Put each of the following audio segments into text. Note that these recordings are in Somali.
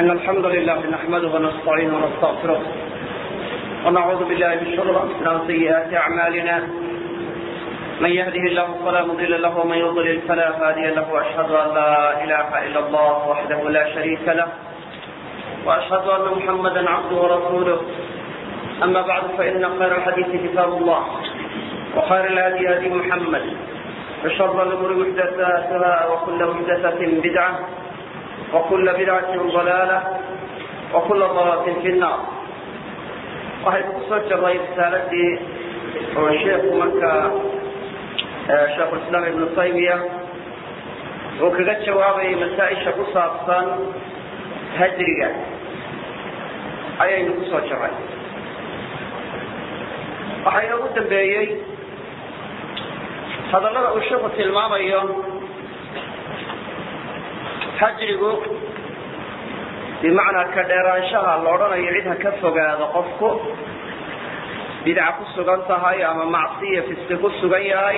إن الحمد لله نحمده ونستعينه ونستغفره ونعوذ بالله من شرور أنفسنا وسيئات أعمالنا من يهده الله فلا مضل له ومن يضلل فلا هادي له وأشهد أن لا إله إلا الله وحده لا شريك له وأشهد أن محمدا عبده ورسوله أما بعد فإن خير الحديث كتاب الله وخير الهدي هدي محمد وشر الأمور محدثاتها وكل محدثة بدعة وكل بدعة ضلالة وكل ضلالة في النار waxay ku soo jaray risaaladii oo sheekhu marka sheekhulislaam ibnu taymiya uu kaga jawaabayay masaa-isha ku saabsan hajriga ayaynu ku soo jaray waxaa inoogu dambeeyey hadallada uu sheekhu tilmaamayo hajrigu bimacnaa ka dheeraanshaha la odhanayo cid ha ka fogaado qofku bidca ku sugan tahay ama macsiya fiski ku sugan yahay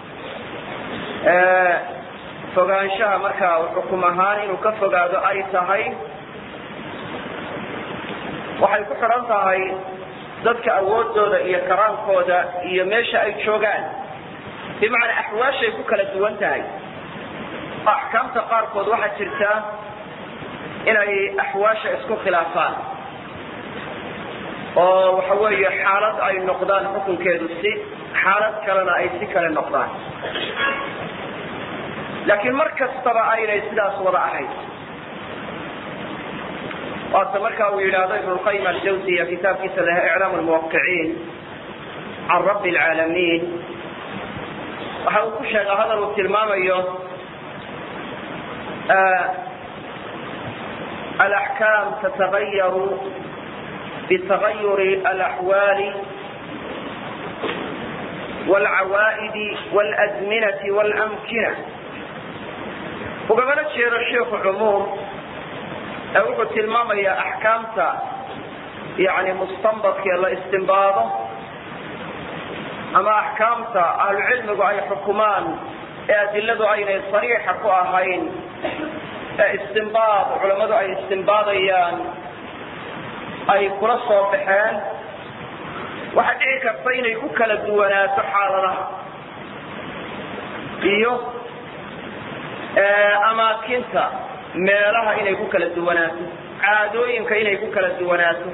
fogaanshaha markaa xukum ahaan inuu ka fogaado ay tahay waxay ku xidhan tahay dadka awoodooda iyo karaankooda iyo meesha ay joogaan bimacnaa axwaashay ku kala duwan tahay axkaamta qaarkood waxaa jirta inay axwaasha isku khilaafaan oo waxa weeye xaalad ay noqdaan xukunkeedu si xaalad kalena ay si kale noqdaan laakiin mar kastaba aynay sidaas wada ahayn waata marka uu yidhaahdo ibn lqayim aljawsiya kitaabkiisa leh iclaam lmuwaqiciin can rabbi alcaalamiin waxa uu ku sheega hadal uu tilmaamayo الأحكام تتغير بتغير الأحوال والعوائد والأزمنة والأمكنة وقبل الشيخ الشيخ عموم أقول تلمام يا أحكامتا يعني مستنبط كلا استنباطه أما أحكامتا أهل العلم أي حكمان أدلة أين صريحة كأهين istinbaad culammadu ay istinbaadayaan ay kula soo baxeen waxaa dhici karta inay ku kala duwanaato xaaladaha iyo amaakinta meelaha inay ku kala duwanaato caadooyinka inay ku kala duwanaato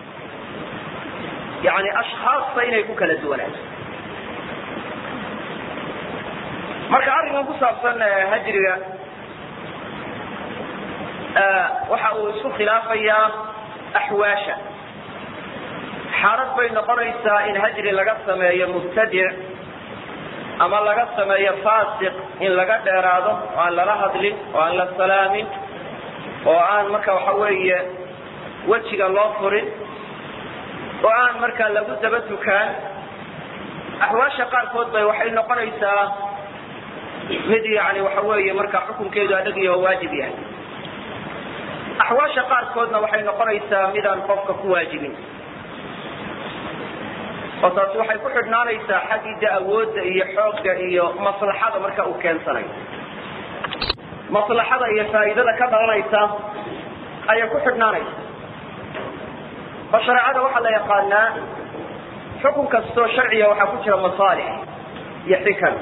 yani ashkhaasta inay ku kala duwanaato marka arrinkan ku saabsan hajriga waxa uu isku khilaafayaa axwaasha xaalad bay noqonaysaa in hajri laga sameeyo mubtadic ama laga sameeyo faasiq in laga dheeraado oo aan lala hadlin oo aan la salaamin oo aan marka waxa weeye wejiga loo furin oo aan markaa lagu daba tukaan axwaasha qaarkood bay waxay noqonaysaa mid yani waxa weeye marka xukunkeedu adhagiyo waajib yahay axwaasha qaarkoodna waxay noqonaysaa midaan qofka ku waajibin oo taasi waxay ku xidhnaanaysaa xaggiida awoodda iyo xoogga iyo maslaxada marka uu keensanayo maslaxada iyo faa'iidada ka dhalanaysa ayay ku xidhnaanaysa oo shareecada waxaa la yaqaanaa xukun kastoo sharciga waxaa ku jira masaalix iyo xikan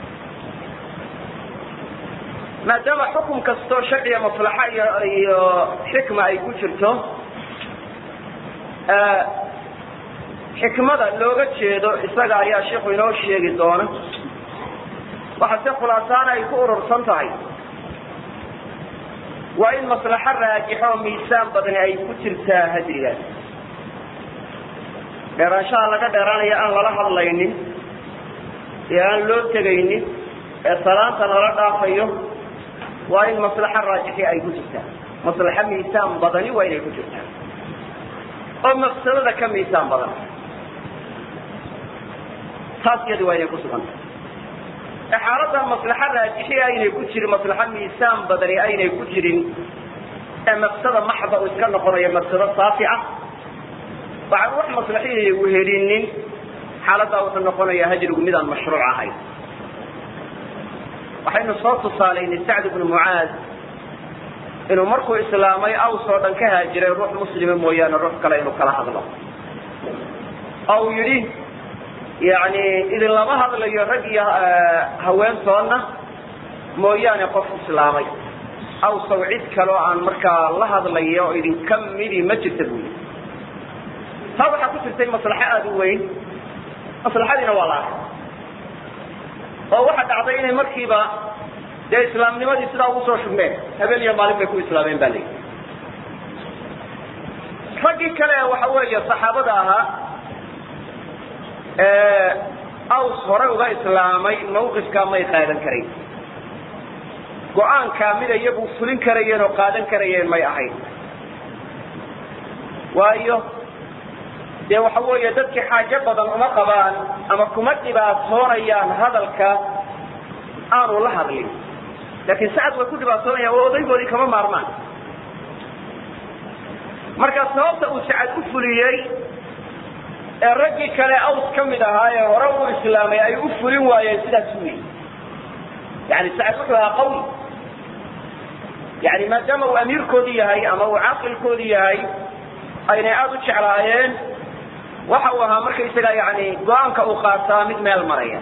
maadaama xukum kastoo sharciga maslaxa iyo iyo xikma ay ku jirto xikmada looga jeedo isaga ayaa sheikhu inoo sheegi doona waxase khulaasaana ay ku urursan tahay waa in maslaxo raajixo oo miisaan badani ay ku jirtaa hajrigaas dheeraanshaha laga dheeraanaya aan lala hadlaynin ee aan loo tegaynin ee salaanta lala dhaafayo waa in maslaxo raajixi ay ku jirtaa maslaxo miisaan badani waa inay ku jirtaa oo mafsadada ka miisaan badan taas iyadi waa inay ku suganta ee xaaladda maslaxo raajixi aynay ku jirin maslaxo miisaan badani aynay ku jirin ee mafsada maxda uu iska noqonayo mafsado saafi ah waxaan wax maslaxihii wehelinin xaaladdaa wuxuu noqonayaa hajrigu midaan mashruuc ahayn waxaynu soo tusaalaynay sacd bnu mucaad inuu markuu islaamay aws oo dhan ka haajiray ruux muslima mooyaane ruux kale inuu kala hadlo oo uu yidhi yani idin lama hadlayo rag iyo haweentoodna mooyaane qof islaamay awsaw cid kaleo aan markaa la hadlayo oo idinka midi ma jirta buu yidhi taa waxaa ku jirtay maslaxo aada u weyn maslaxadiina waa la arkay oo waxaa dhacday inay markiiba dee islaamnimadii sidaa ugu soo shubmeen habeen iyo maalin bay ku islaameen ba layihi raggii kale waxa weeye saxaabada ahaa aws hore uga islaamay mawqifkaa may qaadan karayn go-aankaa mid iyagu fulin karayeen oo qaadan karayeen may ahayn waayo dee waxa weeye dadkii xaajo badan uma qabaan ama kuma dhibaatoonayaan hadalka aanu la hadlin laakiin sacad way ku dhibaatoonayaan oo odaygoodii kama maarmaan marka sababta uu sacad u fuliyey ee raggii kale aws ka mid ahaa ee hore u islaamay ay u fulin waayeen sidaas wey yani sacad wuxuu ahaa qawi yani maadaama uu amiirkoodii yahay ama uu caaqilkoodii yahay aynay aada u jeclaayeen waxa uu ahaa markaysaga yani go-aanka uu qaataa mid meel maraya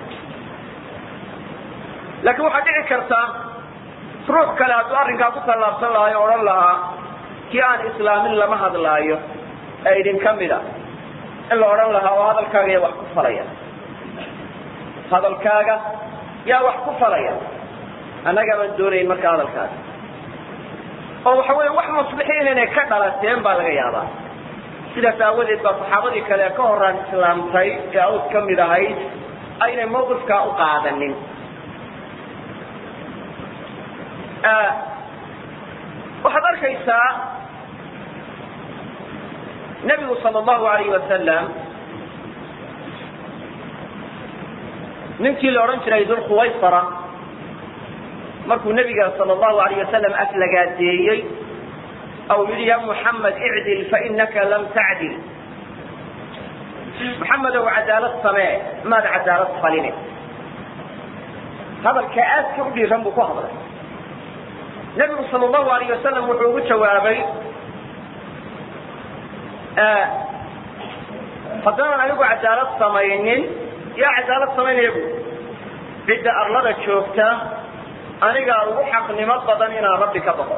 laakiin waxaa dhici karta ruux kale hadduu arrinkaa ku tallaabsan lahay o odhan lahaa kii aan islaamin lama hadlaayo ee idinka mida in la odhan lahaa oo hadalkaaga yaa wax ku falaya hadalkaaga yaa wax ku falaya annaga baan doonayn marka hadalkaaga oo waxa weeye wax maslixin inay ka dhalateen baa laga yaabaa sidaas aawadeed baa saxaabadii kale ka horaan islaamtay ee aws ka mid ahayd aynay mawqifkaa u qaadanin waxaad arkaysaa nebigu sal allahu alayh wasalam ninkii la odhan jiray dulkhuwaysara markuu nebiga sal allahu alayh wasalam aflagaadeeyey ou yidhi ya muxamed icdil fainaka lam tacdil muxamedow cadaalad samee maad cadaalad faline hadalka aadka u dhiiran buu ku hadlay nebigu sal allahu alayh wasalam wuxuu ugu jawaabay haddaanan anigu cadaalad samaynin yaa cadaalad samaynaya bu cidda arlada joogta anigaa ugu xaqnimo badan inaan rabbi ka baqo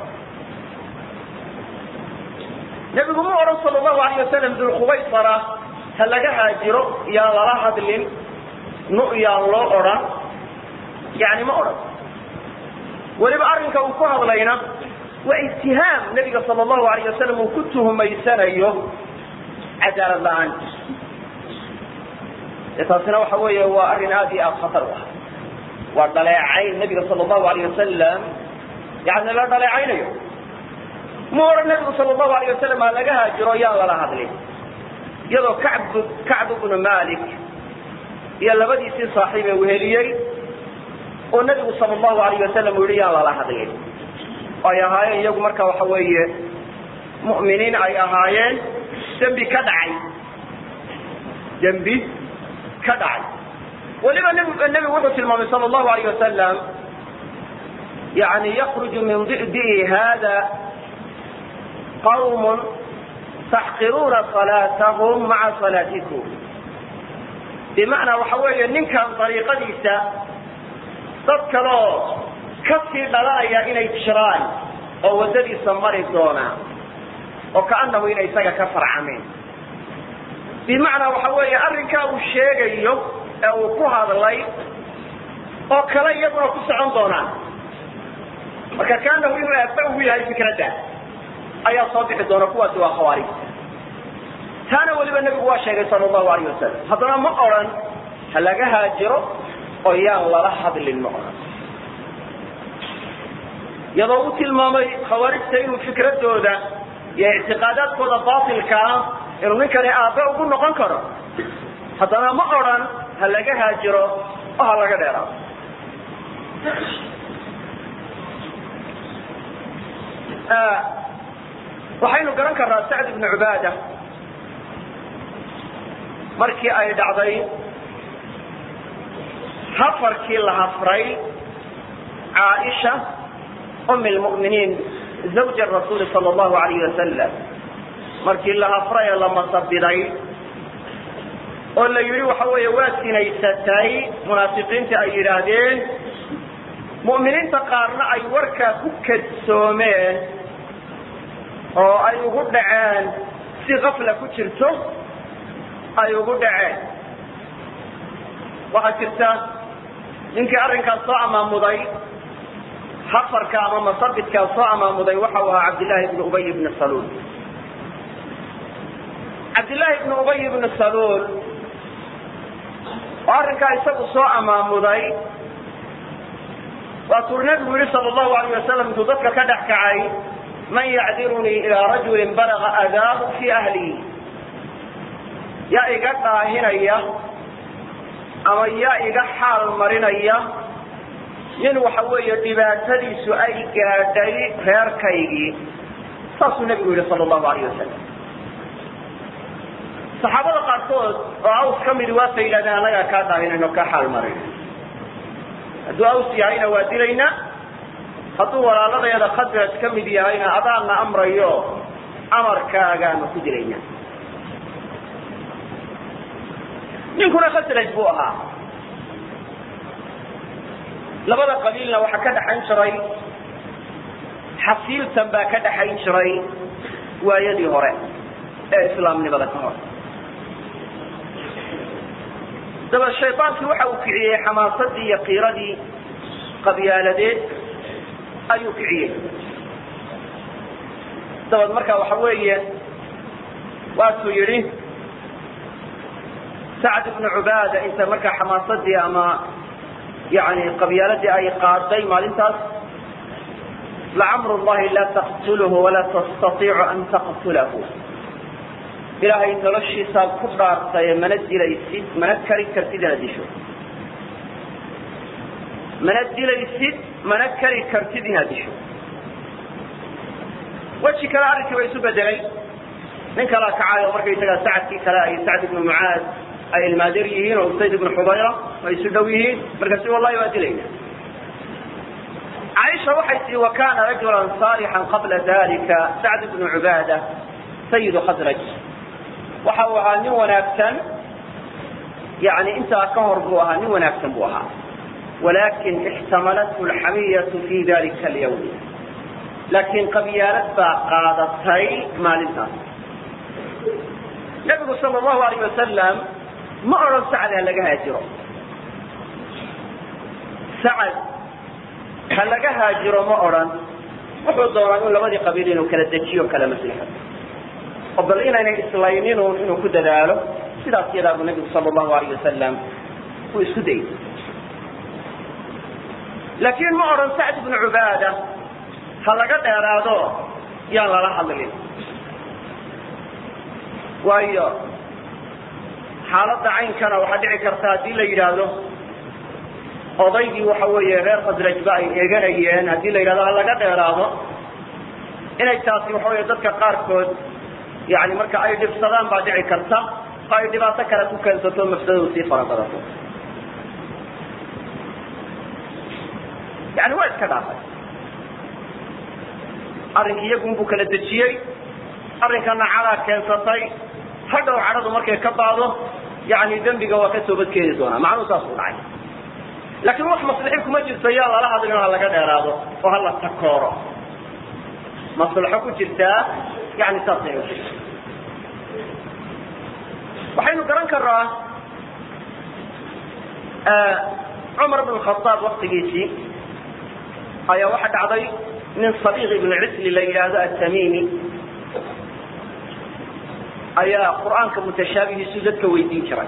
nebigu mu odhan sal allahu alayh wasalam dulkhubaysara ha laga haajiro yaan lala hadlin nu yaan loo odhan yani ma odhan weliba arrinka uu ku hadlayna waa itihaam nebiga sal allahu alayh wasalam uu ku tuhmaysanayo cadaalad la-aan de taasina waxa weeye waa arrin aad iyo aad khatar u ah waa dhaleecayn nebiga sal allahu alayh wasalam yani la dhaleecaynayo mu odhan nebigu sal allahu alayh wasalam ha laga haajiro yaan lala hadlin iyadoo kacb kacb bnu malik iyo labadiisii saaxiib ee weheliyey oo nebigu sal allahu alayh wasalam uu yihi yaan lala hadlin ay ahaayeen iyagu marka waxa weeye mu'miniin ay ahaayeen dembi ka dhacay dembi ka dhacay weliba nebigu wuxuu tilmaamay sal allahu alayh wasalam yani yakruju min di'dihi hada qawm taxqiruuna salaatahum maca salaatikum bimacnaa waxa weeye ninkan dariiqadiisa dad kaloo kasii dhalanaya inay jiraan oo waddadiisa mari doona oo kaanahu inay isaga ka farcameen bimacnaa waxa weeye arrinkaa uu sheegayo ee uu ku hadlay oo kale iyaguna ku socon doonaan marka kaanahu inuu aabba ugu yahay fikradda ayaa soo bixi doona kuwaasi waa khawaarijta taana weliba nebigu waa sheegay sala allahu alayh wasalam haddana ma odhan ha laga haajiro oo yaan lala hadlin ma odhan iyadoo u tilmaamay khawaarijta inuu fikradooda iyo ictiqaadaadkooda baatilka ah inuu ninkani aabbe ugu noqon karo haddana ma odhan ha laga haajiro oo ha laga dheeraado waxaynu garan karnaa sacd ibnu cubaada markii ay dhacday hafarkii la hafray caaisha umi lmu'miniin zawja rasuuli sala allahu alayh wasalam markii la hafray ee la masabiday oo la yidhi waxa weeye waa sinaysatay munaafiqiinta ay yidhaahdeen mu'miniinta qaarna ay warkaa ku kadsoomeen oo ay ugu dhaceen si kafla ku jirto ay ugu dhaceen waxaa jirta ninkii arrinkaas soo amaamuday hafarka ama masabidkaa soo amaamuday waxa uu ahaa cabdillaahi ibnu ubay ibni saluul cabdillaahi ibnu ubay ibni saluul oo arrinkaa isagu soo amaamuday waatuu nabigu yihi sal allahu alayh wasalam intuu dadka ka dhex kacay man yacdirunii ilaa rajulin balaga adaahu fii ahlihi yaa iga dhaahinaya ama yaa iga xaal marinaya nin waxa weeye dhibaatadiisu ay gaadhay reerkaygii saasuu nebigu yihi sal allahu alayh wasalam saxaabada qaarkood oo aws ka midi waasa yidhahdeen annagaa kaa dhaahinayno kaa xaal marin hadduu aws yahayna waa dilaynaa hadduu walaaladayada khadraj ka mid yahayna adaana amrayo amarkaagaanu ku dilaynaa ninkuna khasraj buu ahaa labada qabiilna waxaa ka dhaxayn jiray xasiiltan baa ka dhaxayn jiray waayadii hore ee islaamnimada ka hor daba shaydaankii waxa uu kiciyey xamaasadii iyo qiiradii qabyaaladeed ayuu kiciyey dabad marka waxa weeye waatuu yidhi sacd ibnu cubaada inta markaa xamaasadii ama yani qabyaaladii ay qaaday maalintaas lacamru llahi laa taqtulhu walaa tastaiicu an taqtulahu ilaahay noloshiisaad ku dhaartaye mana dilaysid mana kari kartid inaad disho mana dilaysid mana kari kartid inaad disho weji kale arrinkii ba isu bedelay nin kalaa kacay oo markaysagaa sacadkii kale ay sacd ibnu mucaad ay ilmaadir yihiin oo usayd ibnu xubayra ay isu dhow yihiin markaasi wallahi waa dilayna caaisha waxay tii wa kana rajulan saalixan qabla dalika sacd ibnu cubaada sayidu khadraj waxa uu ahaa nin wanaagsan yani intaa ka hor buu ahaa nin wanaagsan buu ahaa walakin ixtamalathu alxamiyatu fi dalika alyawm laakiin qabyaalad baa qaadatay maalintaas nabigu sal allahu alayh wasalam ma odhan sacad ha laga haajiro sacad ha laga haajiro ma odhan wuxuu doonaa in labadii qabiil inuu kala dejiyo kala maslixo oo bal inaynay islayninun inuu ku dadaalo sidaas yadaa buu nabigu sal allahu alayh wasalam uu isku dayay laakiin ma odhan sacd ibnu cubaada ha laga dheeraado yaan lala hadlin waayo xaaladda caynkana waxaa dhici karta haddii la yidhaahdo odaygii waxa weeye reer khasrajba ay eeganayeen haddii la yidhahdo ha laga dheeraado inay taasi waxa weeye dadka qaarkood yani marka ay dhibsadaan baa dhici karta oo ay dhibaato kale ku keensato mafsadadu sii fara badato yani waa iska dhaafay arrinkii iyagun buu kala dejiyey arrinkana cadaa keensatay hadhow cadhadu markay ka baado yani dembiga waa ka toobadkeeni doonaa macnuhu saas u dhacay laakiin wax maslixi kuma jirto yaa lala hadlin ha laga dheeraado oo hala takooro maslaxo ku jirtaa yani saasay u jirta waxaynu garan karnaa cumar bn khaaab waktigiisii ayaa waxa dhacday nin sabiiq ibnu cisli la yidhaahdo atamimi ayaa qur'aanka mutashaabihiisu dadka weydiin jiray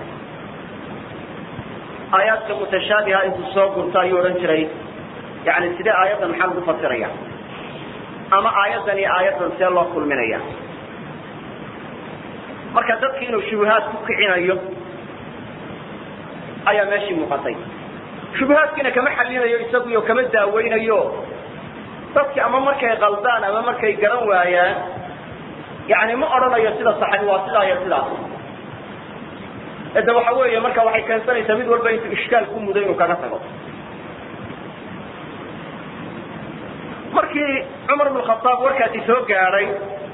aayaadka mutashaabiha intuu soo gurto ayuu odhan jiray yani sidee aayaddan maxaa lagu fasiraya ama aayaddan iyo aayaddan see loo kulminaya marka dadki inuu shubuhaad ku kicinayo ayaa meeshii muuqatay shubuhaadkiina kama xalinayo isaguyo kama daaweynayo dadki ama markay qaldaan ama markay garan waayaan yani ma odhanayo sida saxabi waa sidaa iyo sidaas ede waxa weeye marka waxay keensanaysaa mid walba intuu ishkaal ku mudo inuu kaga tago markii cumar bn khaaab warkaasi soo gaadhay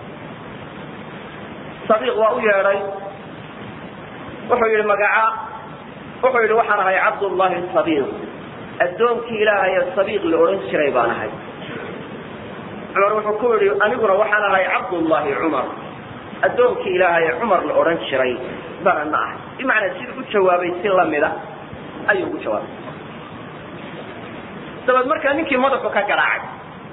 sabiiq waa u yeedhay wuxuu yihi magaca wuxuu yihi waxaan ahay cabdullahi sabiiq addoonkii ilaahay ee sabiiq la odhan jiray baan ahay cumar wuxuu ku yihi aniguna waxaan ahay cabdullahi cumar addoonkii ilaahay ee cumar la odhan jiray bana na ahay bimacnaa siduu u jawaabay si lamida ayuu ugu jawaabay dabeed markaa ninkii madaxu ka garaacay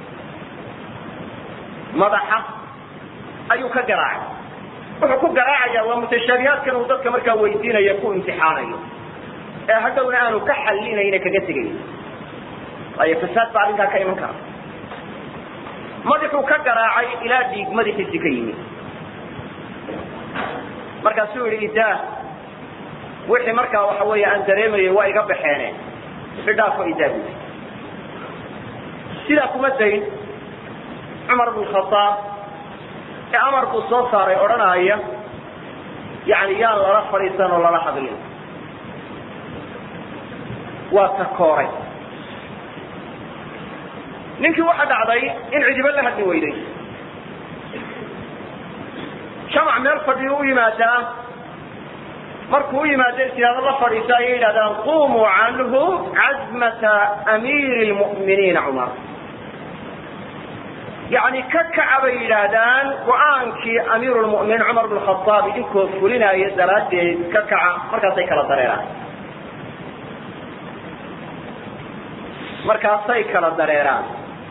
madaxa ayuu ka garaacay wuxuu ku garaacaya waa mutashaabihaadkan uu dadka markaa weydiinaya ku imtixaanayo ee haddowna aanu ka xalinayna kaga tegayn waayo fasaad baa arrinkaa ka iman kara madaxuu ka garaacay ilaa dhiig madaxiisi ka yimid markaasuu yihi idaa wixii markaa waxa weeye aan dareemayay waa iga baxeene idhaafo idaa bui sidaa kuma dayn cumar bn khaaab ee amar buu soo saaray odhanaya yani yaan lala fadhiisan oo lala hadlin waa takooray ninkii waxa dhacday in cidiba la hadli weyday jamac meel fadhiyu u yimaadaa markuu u yimaado istihaado la fadhiiso ayay yidhahdaan qumuu canhu cazmata amiiri lmu'miniina cumar yani ka kaca bay yidhaahdaan go-aankii amiiru lmu'miniin cumar bn khaaab idinkoo fulinaya daraaddeed ka kaca markaasay kala dareeraan markaasay kala dareeraan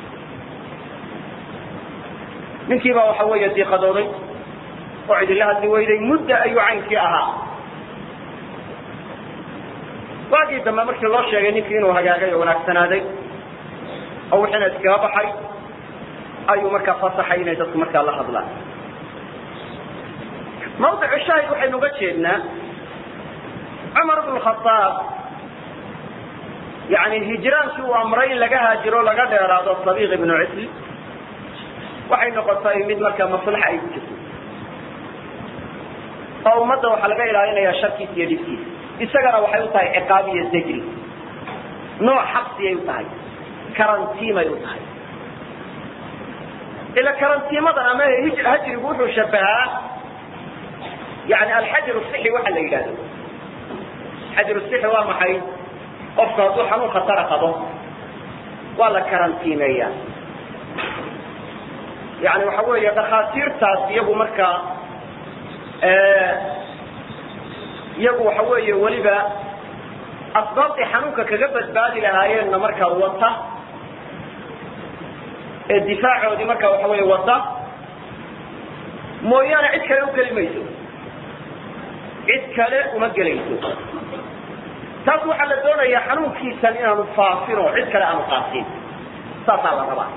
ninkii baa waxa weeye diiqadooday oo cidila hadli weyday mudda ayuu caynkii ahaa waagii dambe markii loo sheegay ninkii inuu hagaagay oo wanaagsanaaday oo wixiina iskaga baxay ayuu markaa fasaxay inay dadku markaa la hadlaan mawdicu shaahid waxaynu uga jeednaa cumar bn khaaab yani hijraankii uu amray in laga haajiro laga dheeraado sabiiq ibnu cisli waxay noqotay mid markaa maslaxa ay ku jirto oo ummadda waxaa laga ilaalinaya sharkiisa iyo dhibkiisa isagana waxay u tahay ciqaab iyo zajri nooc xabsiyay u tahay karantiimay u tahay ila karantiimadan ama hajrigu wuxuu shabahaa yani alxajr sixi waxa la yidhahdo xajr sixi waa maxay qofku hadduu xanuun khatara qabo waa la karantiimeeya yani waxa weeye dhakhaatiirtaas iyagu markaa iyagu waxa weeye weliba asbaabtay xanuunka kaga badbaadi lahaayeenna markaa wata ee difaacoodii markaa waxa weeye wata mooyaane cid kale u geli mayso cid kale uma gelayso taas waxaa la doonayaa xanuunkiisan inaanu faafin oo cid kale aanu qaadsin saasaa la rabaa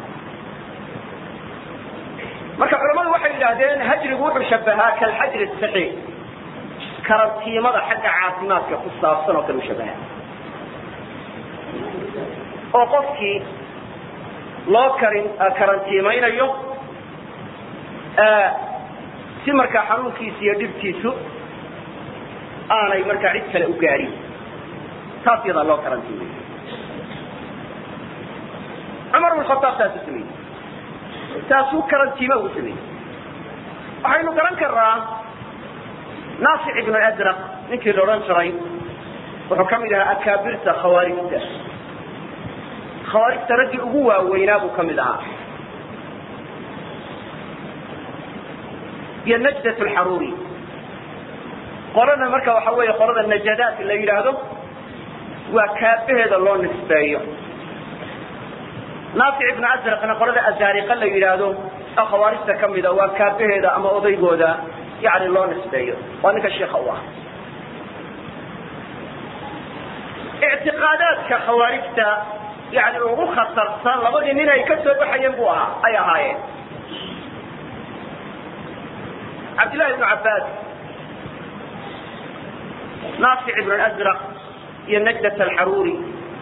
marka culamadu waxay yidhaahdeen hajrigu wuxuu shabahaa kalxajri saxi karantiimada xagga caafimaadka ku saabsan oo kale u shabahaa oo qofkii loo karin karantiimaynayo si markaa xanuunkiisa iyo dhibkiisu aanay markaa cid kale u gaadhin taas yadaa loo karantiimay cumar bn khaaab taasuu sameeyey taasuu karantiime uu sameeyey waxaynu garan karnaa naafic ibnu adraq ninkii la odhan jiray wuxuu ka mid ahaa akaabirta khawaarijta khawaarijta raggii ugu waaweynaa buu ka mid ahaa iyo najdat lxaruuri qolada marka waxa weeye qolada najadaat la yidhaahdo waa kaabaheeda loo nisbeeyo naafic ibnu asraqna qolada azaariqa la yidhaahdo oo khawaarijta ka mida waa kaabaheeda ama odaygooda yani loo nisbeeyo waa ninka sheika u ah ictiqaadaadka khawaarijta yani ugu khatarsan labadii nin ay ka soo baxayeen bu ahaa ay ahaayeen cabdillahi ibnu cabbaas naafic ibnu asraq iyo najdat alxaruuri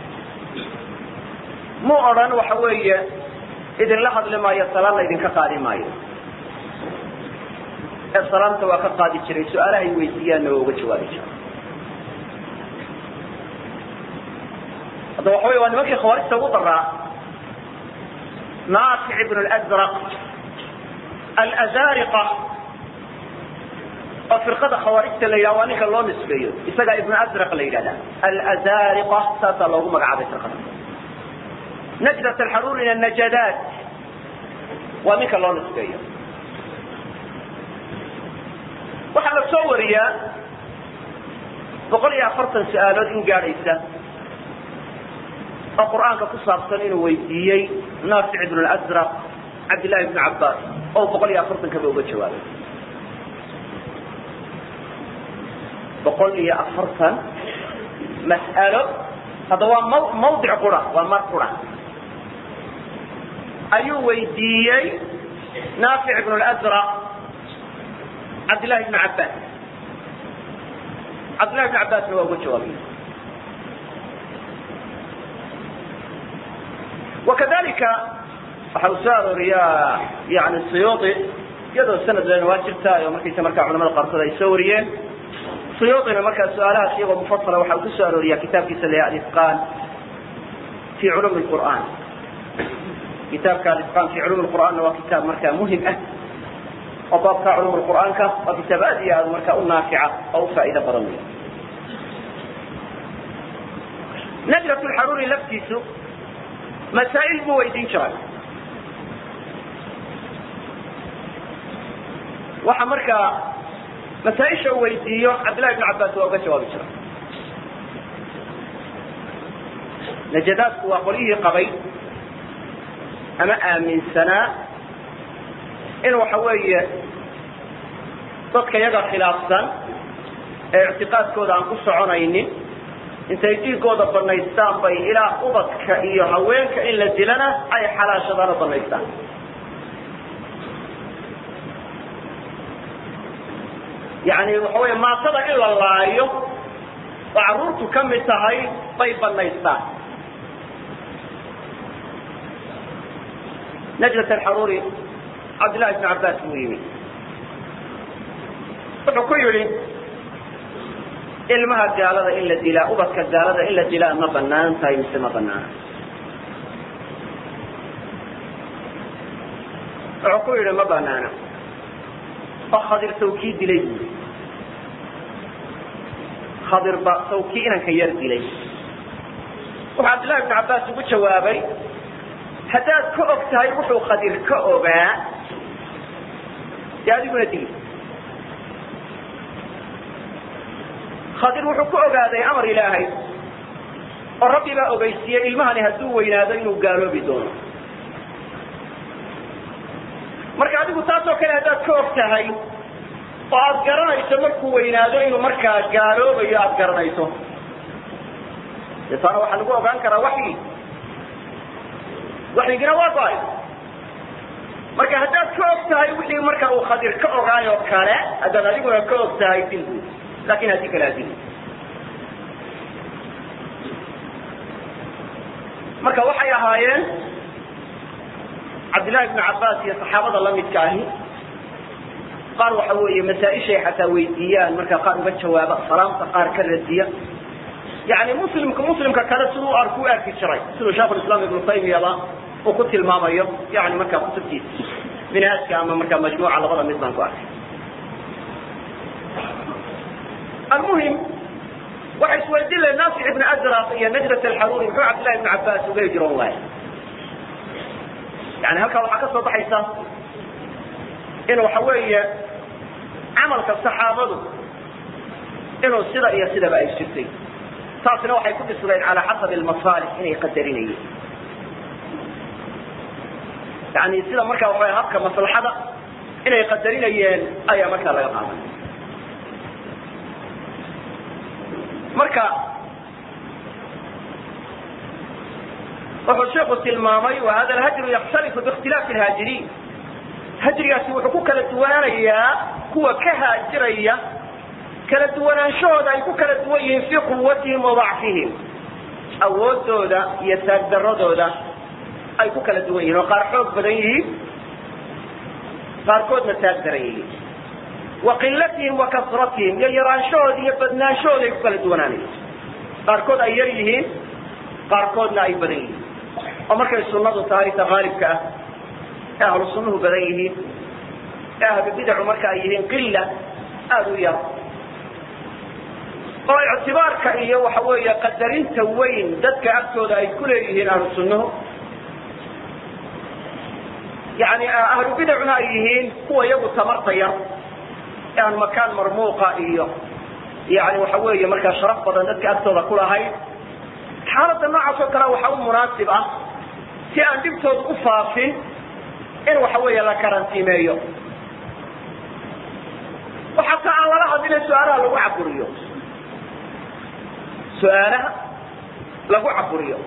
mu odhan waxa weeye idinla hadli maayo salaanna idinka qaadi maayo ee salaanta waa ka qaadi jiray su-aalahay weydiiyaanna waa uga jawaabi jiray hadda waxa wey waa nimankii khawaarijta ugu daraa naafic ibn اlأzraq alazariqa oo firqada khawaarijta la yidhaha waa ninka loo nisbeeyo isagaa ibnu azraq la yidhahda alazariqa saasaa loogu magacaabay firqada najdat alxaruurina najadaat waa ninka loo nisbeeyo waxaa la soo wariyaa boqol iyo afartan su-aalood in gaadhaysa oo qur'aanka ku saabsan inuu weydiiyey naafic ibn اlazraq cabdillahi ibn cabbaas oo boqol iyo afartan kaba uga jawaabay boqol iyo afartan mas'alo hadda waa m mawdic qura waa mar qura ayuu weydiiyey naafic ibn اlazraq cabdillahi ibn cabbaas cabdillahi ibn cabbaasna waa uga jawaabay wakadalika waxa uu soo arooriyaa yani suyuudi iyadoo sanad lena waa jirtaa oo markaysa markaa culamada qaarkood ay soo wariyeen suyuudina markaa su-aalahaas iyagoo mufasala waxa uu ku soo arooriyaa kitaabkiisa la alisqaan fi culum qur'an kitaabka alisqaan fi culum qur'aanna waa kitaab markaa muhim ah oo baabka culum qur'aanka waa kitaab aad iyo aad markaa u naafica oo u faa'iido badan wey najrat lxaruuri laftiisu masaa'il buu weydiin jiray waxa markaa masaaisha uu weydiiyo cabdillahi ibn cabbaas waa uga jawaabi jiray najadaadku waa qolyihii qabay ama aaminsanaa in waxa weeye dadka yaga khilaafsan ee ictiqaadkooda aan ku soconaynin intay dhiigooda banaystaan bay ilaa ubadka iyo haweenka in la dilana ay xalaashadaan oo banaystaan yani waxa wey maatada in la laayo oo carruurtu ka mid tahay bay banaystaan najlat alxaruuri cabdillahi ibn cabbaas buu yimi wuxuu ku yidhi ilmaha gaalada in la dilaa ubadka gaalada in la dilaa ma banaan tahay mise ma banaana wuxuu ku yidhi ma banaana oo khadir sawkii dilay buui khadir ba sawkii inanka yar dilay wuxuu cabdillahi ibnu cabbaas ugu jawaabay haddaad ka og tahay wuxuu khadir ka ogaa dee adiguna dili khadir wuxuu ku ogaaday amar ilaahay oo rabbi baa ogeysiiyey ilmahani hadduu weynaado inuu gaaloobi doono marka adigu taasoo kale haddaad ka og tahay oo aad garanayso markuu weynaado inuu markaa gaaloobayo aad garanayso dee taana waxaa lagu ogaan karaa waxyi waxyigina waa go-ay marka haddaad ka og tahay wixii marka uu khadir ka ogaayoo kale haddaad adiguna ka og tahay dil buud lakin haddii kale adil marka waxay ahaayeen cabdillahi ibnu cabbaas iyo saxaabada lamidka ahi qaar waxa weeye masaa-ishay xataa weydiiyaan markaa qaar uga jawaaba salaamta qaar ka radiya yani muslimka muslimka kale siduu arku u arki jiray siduu sheikhulislaam ibnu taymiyaba uu ku tilmaamayo yani markaa kutubtiisa minhaajka ama markaa majmuuca labada mid baan ku arkay almuhim waxay isweydiin lahen naafic ibn azraq iyo najrat alxaruuri muxuu cabdillahi ibn cabbaas uga hijroon waaya yani halkaa waxaa ka soo baxaysa in waxa weeye camalka saxaabadu inuu sida iyo sidaba ay jirtay taasina waxay ku dhisnayd calaa xasabi almasaalix inay qadarinayeen yani sida markaa waxa habka maslaxada inay qadarinayeen ayaa markaa laga qaadanaya marka wuxuu sheeku tilmaamay wa hada alhajru yakhtalifu biikhtilaafi alhaajiriin hajrigaasi wuxuu ku kala duwanaanayaa kuwa ka haajiraya kala duwanaanshahooda ay ku kala duwan yihiin fii quwatihim wa dacfihim awoodooda iyo taagdaradooda ay ku kala duwan yihin oo qaar xoog badan yihiin qaarkoodna taag daran yihiin wa qilatihim wa kasratihim iyo yaraanshahooda iyo badnaanshahooda ay ku kala duwanaanayso qaarkood ay yar yihiin qaarkoodna ay badan yihiin oo markay sunadu tahay ta haalibka ah ee ahlu sunnuhu badan yihiin ee ahlu bidacu marka ay yihiin qila aada u yar oo ictibaarka iyo waxa weeye qadarinta weyn dadka agtooda ay ku leeyihiin ahlu sunnuhu yani ahlu bidacuna ay yihiin kuwa iyagu tamarta yar ee aan makaan marmuuqa iyo yani waxa weeye markaa sharaf badan dadka agtooda ku lahayn xaaladda noocaas oo kale waxaa u munaasib ah si aan dhibtooda u faafin in waxa weeye la karantiimeeyo oo xataa aan lala hadlina su-aalaha lagu caburiyo su-aalaha lagu caburiyo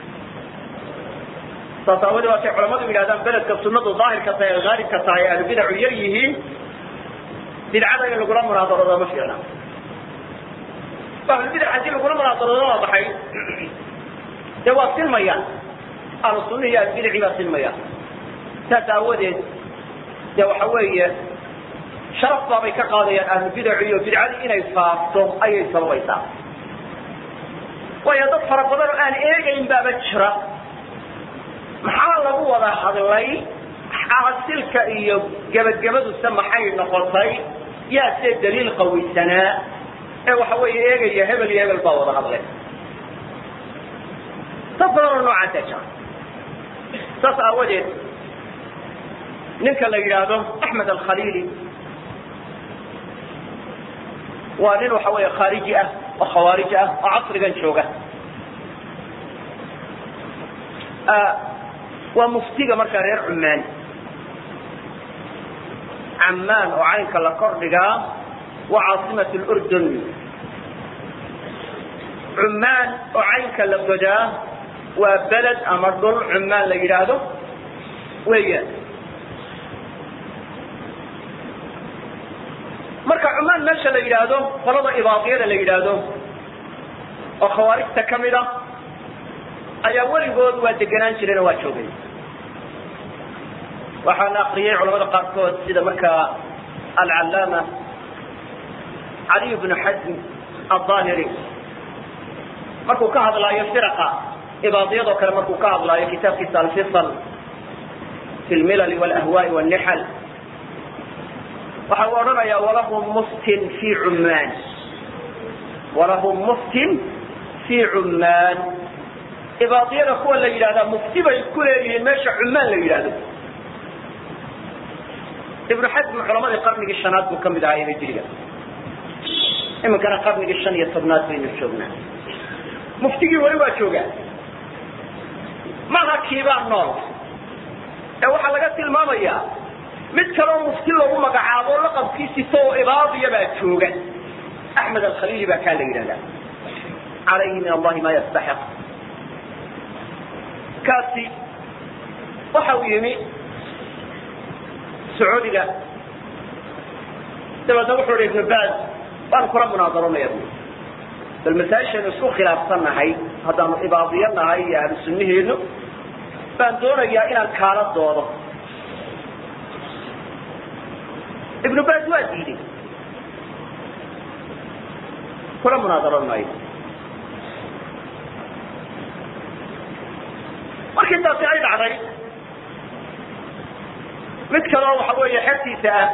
saas aawadee waatay culamadu yidhahdaan beledka sunadu daahirka tahay ee haalibka tahay ahlu bidacu yar yihiin bidcada in lagula munaadaroodo ma fiicna ahlubidac haddii lagula munaadaroodo waa baxay dee waa silmayaan ahlu sunna iyo ahlubidaci baa silmayaan saas aawadeed dee waxa weeye sharaf baabay ka qaadayaan ahlubidacu iyo bidcadii inay faafto ayay sababaysaa waayo dad fara badan oo aan eegayn baaba jira maxaa lagu wada hadlay xaasilka iyo gebagabaduse maxay noqotay yaa see daliil qawisanaa ee waxa weeye eegaya hebel iyo hebel baa wada hadlay dad badan oo noocaasa jira saas aawadeed ninka la yidhaahdo axmed alkhaliili waa nin waxa weeye khaariji ah oo khawaarij ah oo casrigan jooga waa muftiga markaa reer cumaan camaan oo caynka la kor dhigaa waa caasimat lurdun cumaan oo caynka la godaa waa beled ama dhul cumaan la yidhaahdo weeyaan marka cumaan meesha la yidhaahdo qolada ibaadiyada la yidhaahdo oo khawaarijta ka mid a ayaa weligood waa degenaan jireen oo waa joogay waxaana akriyay culamada qaarkood sida markaa alcallaama caliy bnu xasm aلظaahiri markuu ka hadlaayo firaqa ibaadiyadoo kale markuu ka hadlaayo kitaabkiisa alfisal fi lmilal wاlahwaaءi wاnixal waxa uu odhanaya walahum muftin fi cumaan walahum muftin fi cumaan ibaadiyada kuwa la yidhahdaa mufti bay ku leeyihiin meesha cumaan la yidhahdo ibnu xasm culamadii qarnigii shanaad buu kamid ahaa hijriga iminkana qarnigii shan iyo tobnaad baynu joognaa muftigii weli waa joogaa maha kiibaa nool ee waxaa laga tilmaamayaa mid kaleo mufti lagu magacaabo laqabkiisito oo ibaadiya baa jooga axmed alkhaliili baa kaa la yidhahdaa calayhi min allahi ma yastaxiq kaasi waxa uu yimi sacuudiga dabeedna wuxuu hi ibnu baaz waan kula munaadaronaya bu bal masaa-ishaynu isku khilaafsan nahay haddaanu ibaadiyo nahay iyo ahlu sunnaheenu baan doonayaa inaan kaala doodo ibnu baaz waa diiday kula munaadaron maayo markii taasi ay dhacday mid kaleo waxa weeye xertiisa ah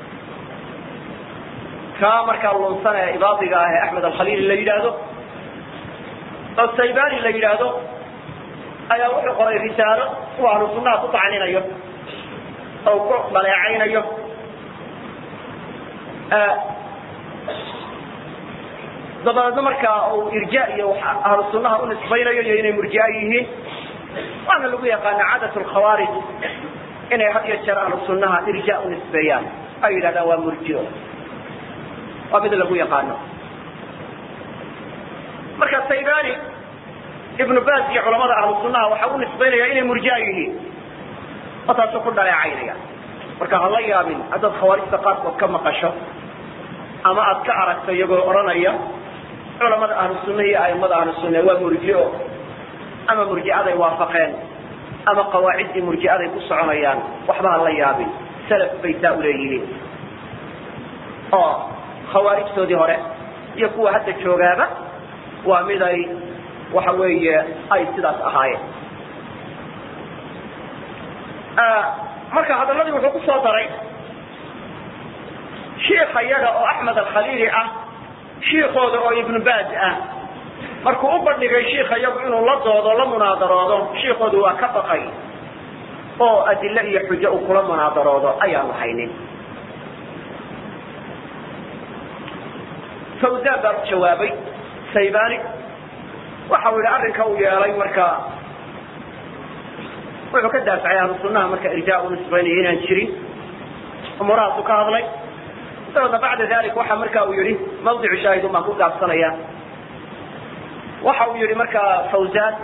kaa markaa lunsan ee ibaadiga ah ee axmed alkhaliili la yidhaahdo oo saybani la yidhaahdo ayaa wuxuu qoray risaalo uu ahlu sunnaha ku tacninayo oo ku dhaleecaynayo dabadeedna markaa uu irja iyo ahlu sunnaha u nisbaynayo iyo inay murjia yihiin waana lagu yaqaana cadat lkhawaarij inay had iyo jeer ahlu sunnaha irja u nisbeeyaan ay yidhahdaan waa murjio waa mid lagu yaqaano marka saybani ibnu baz iyo culamada ahlu sunnaha waxa u nisbaynaya inay murjia yihiin oo taasuu ku dhaleecaynaya marka hala yaabin haddaad khawaarijta qaarkood ka maqasho ama aad ka aragto iyagoo odhanaya culamada ahlu sunna iyo aimada ahlu sunna waa murjio ama murjicaday waafaqeen ama qawaaciddii murjicaday ku soconayaan waxba ha la yaabin salaf bay saa uleeyihiin oo khawaarijtoodii hore iyo kuwa hadda joogaaba waa mid ay waxa weeye ay sidaas ahaayeen marka hadaladii wuxuu ku soo daray shiika yaga oo axmed alkhaliili ah shiikooda oo ibnu baaz ah markuu u bandhigay shiika yagu inuu la doodo la munaadaroodo shiikoodu waa ka baqay oo adile iyo xujo uu kula munaadaroodo ayaanu haynin fawzan baa u jawaabay saybani waxa uu yidhi arrinka uu yeelay marka wuxuu ka daafacay ahlu sunnaha marka irjaa u nisbaynaya inaan jirin umuurahaasu ka hadlay dabeedna bacda dalik waxa marka uu yihi mawdicu shaahid un baan ku gaabsanaya waxa uu yihi marka fawzan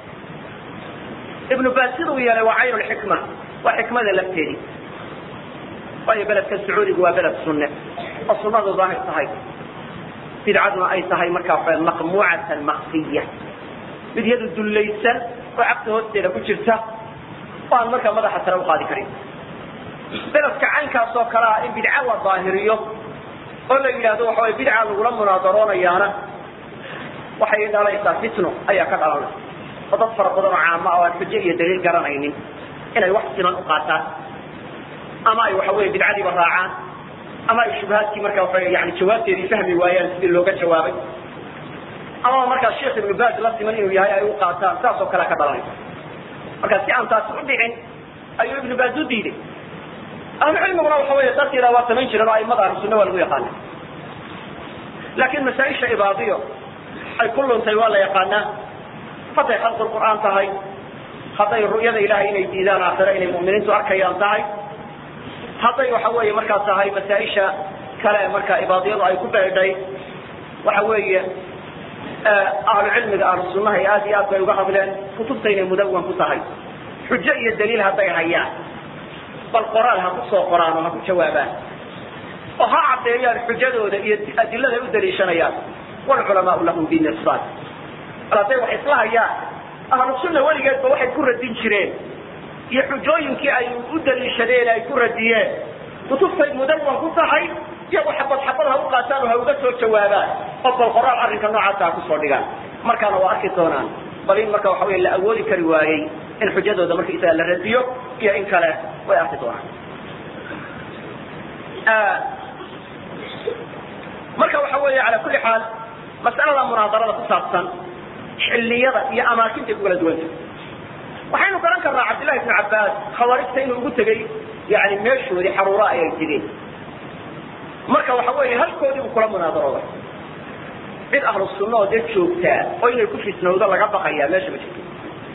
ibnu baas sida uu yeelay waa cayn lxikma waa xikmada lafteedi waayo beledka sacuudigu waa beled sunne oo sunadu daahir tahay bidcaduna ay tahay markaa waa maqmuucatan maqsiya mid yadu dullaysan oo cabta hoosteeda ku jirta oo aan markaa madaxa sare uqaadi karin beledka caynkaas oo kale ah in bidca la daahiriyo oo la yidhaahdo waxa way bidca lagula munaadaroonayaana waxay dhalaysaa fitno ayaa ka dhalanay oo dad fara badan oo caama oo aan xujo iyo daliil garanaynin inay wax siman u qaataan ama ay waxa weye bidcadiiba raacaan ama ay shubhaadkii marka waa yani jawaabteedii fahmi waayaan sidii looga jawaabay ama markaa sheekh ibnu baaz la siman inuu yahay ay u qaataan saas oo kalea ka dhalanaysa marka si aan taasi u dhicin ayuu ibnu baaz u diiday ahlucilmiguna waxa wey dad yadaa waa samayn jireen oo aimada ahlu sunna waa lagu yaqaana laakin masaaisha ibaadiyo ay ku luntay waa la yaqaanaa hadday khalqi qur'aan tahay hadday ru'yada ilahay inay diidaan aakhire inay mu'miniintu arkayaan tahay hadday waxa weeye markaa tahay masaaisha kale markaa ibaadiyadu ay ku beedhay waxa weeye ahlu cilmiga ahlu sunnaha aad iyo aad bay uga hadleen kutubta inay mudawan ku tahay xujo iyo daliil hadday hayaan bal qoraal ha ku soo qoraan oo ha ku jawaabaan oo ha caddeeyaan xujadooda iyo adiladay u daliishanayaan wlculamaau lahum binirsad bal hadday wax isla hayaan ahlu sunna weligeedba waxay ku radin jireen iyo xujooyinkii ay u daliishadeen ay ku radiyeen kutubtay mudawan ku tahay iyagu xabad xabad ha u qaataan oo ha uga soo jawaabaan oo bal qoraal arrinka noocaasa ha kusoo dhigaan markaana waa arki doonaan bal in marka waxa wey la awoodi kari waayey in xujadooda marka isaga la radiyo iyo in kale way arki doonaan marka waxa weeye ala kuli xaal mas'alada munaadarada ku saabsan xilliyada iyo amaakinta ku kala duwanta waxaynu garan karnaa cabdillahi ibnu cabbaas khawaarijta inuu ugu tegey yani meeshoodii xaruura ayay tegeen marka waxa weeye halkoodii buu kula munaadarooday cid ahlu sunna oo dee joogtaa oo inay ku fisnowdo laga baqayaa meesha ma jirto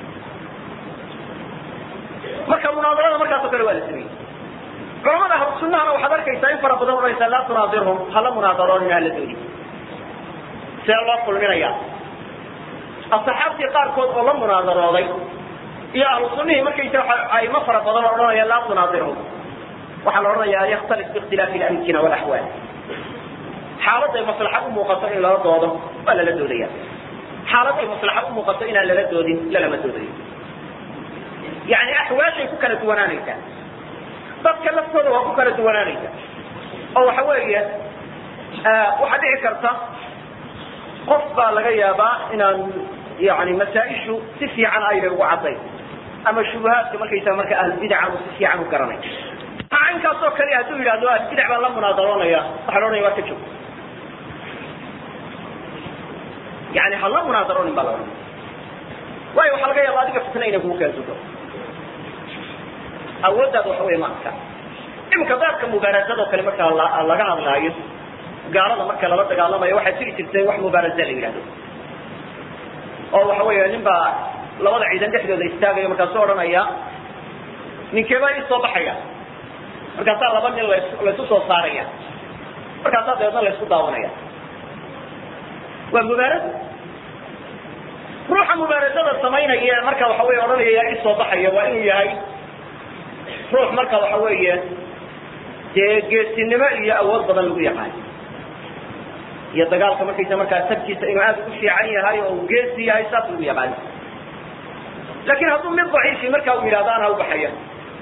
marka munaadarada markaas oo kale waa la sameeyey culamada ahlu sunnahana waxaad arkaysaa in fara badan odhanaysaa laa tunaadirhum hala munaadaroonin hala doodi see loo kulminaya asaxaabtii qaarkood oo la munaadarooday iyo ahlu sunihii markaysa aimo fara badan oo odhanaya laa tunaadirhum waxaa la odhanaya an yakhtalif biikhtilaafi lamkina walaxwaal xaaladay maslaxa u muuqato in lala doodo waa lala doodaya xaaladay maslaxa u muuqato inaan lala doodin lalama doodayo yani axwaashay ku kala duwanaanaysaa dadka laftooda waa ku kala duwanaanaysa oo waxa weeye waxaa dhici karta qof baa laga yaabaa inaan yani masaaishu si fiican ayna ugu caddayn ama shubuhaadka markaysaa marka ahlbidaca uu si fiican u garanay caynkaas oo kale hadduu yidhahdo ahlbidac baan la munaadaroonaya waxaa la odhanaya waa ka joog yani ha la munaadaroonin baa la odhanaya waayo waxaa laga yaaba adiga fitna inay kugu keensuto awooddaada waxa wey maadka iminka baabka mubaarasado kale marka laga hadlaayo gaalada marka lala dagaalamayo waxaa jiri jirtay wax mubaarasa la yidhahdo oo waxa weya nin baa labada ciidan dhexdooda istaagaya markaasu odhanaya ninkeebaa ii soo baxaya markaasaa laba nin las laysu soo saaraya markaasaa dabeedna laysku daawanaya waa mubaarasa ruuxa mubaarasada samaynaya marka waxa wey odhanaya yaa ii soo baxaya waa inuu yahay ruux marka waxa weeye dee geesinimo iyo awood badan lagu yaqaan iyo dagaalka markaysa markaa sabkiisa inuu aad ugu fiican yahay oo uu geesi yahay saas lagu yaqaan laakin hadduu mid daciifi marka uu yidhahdo anaa ubaxaya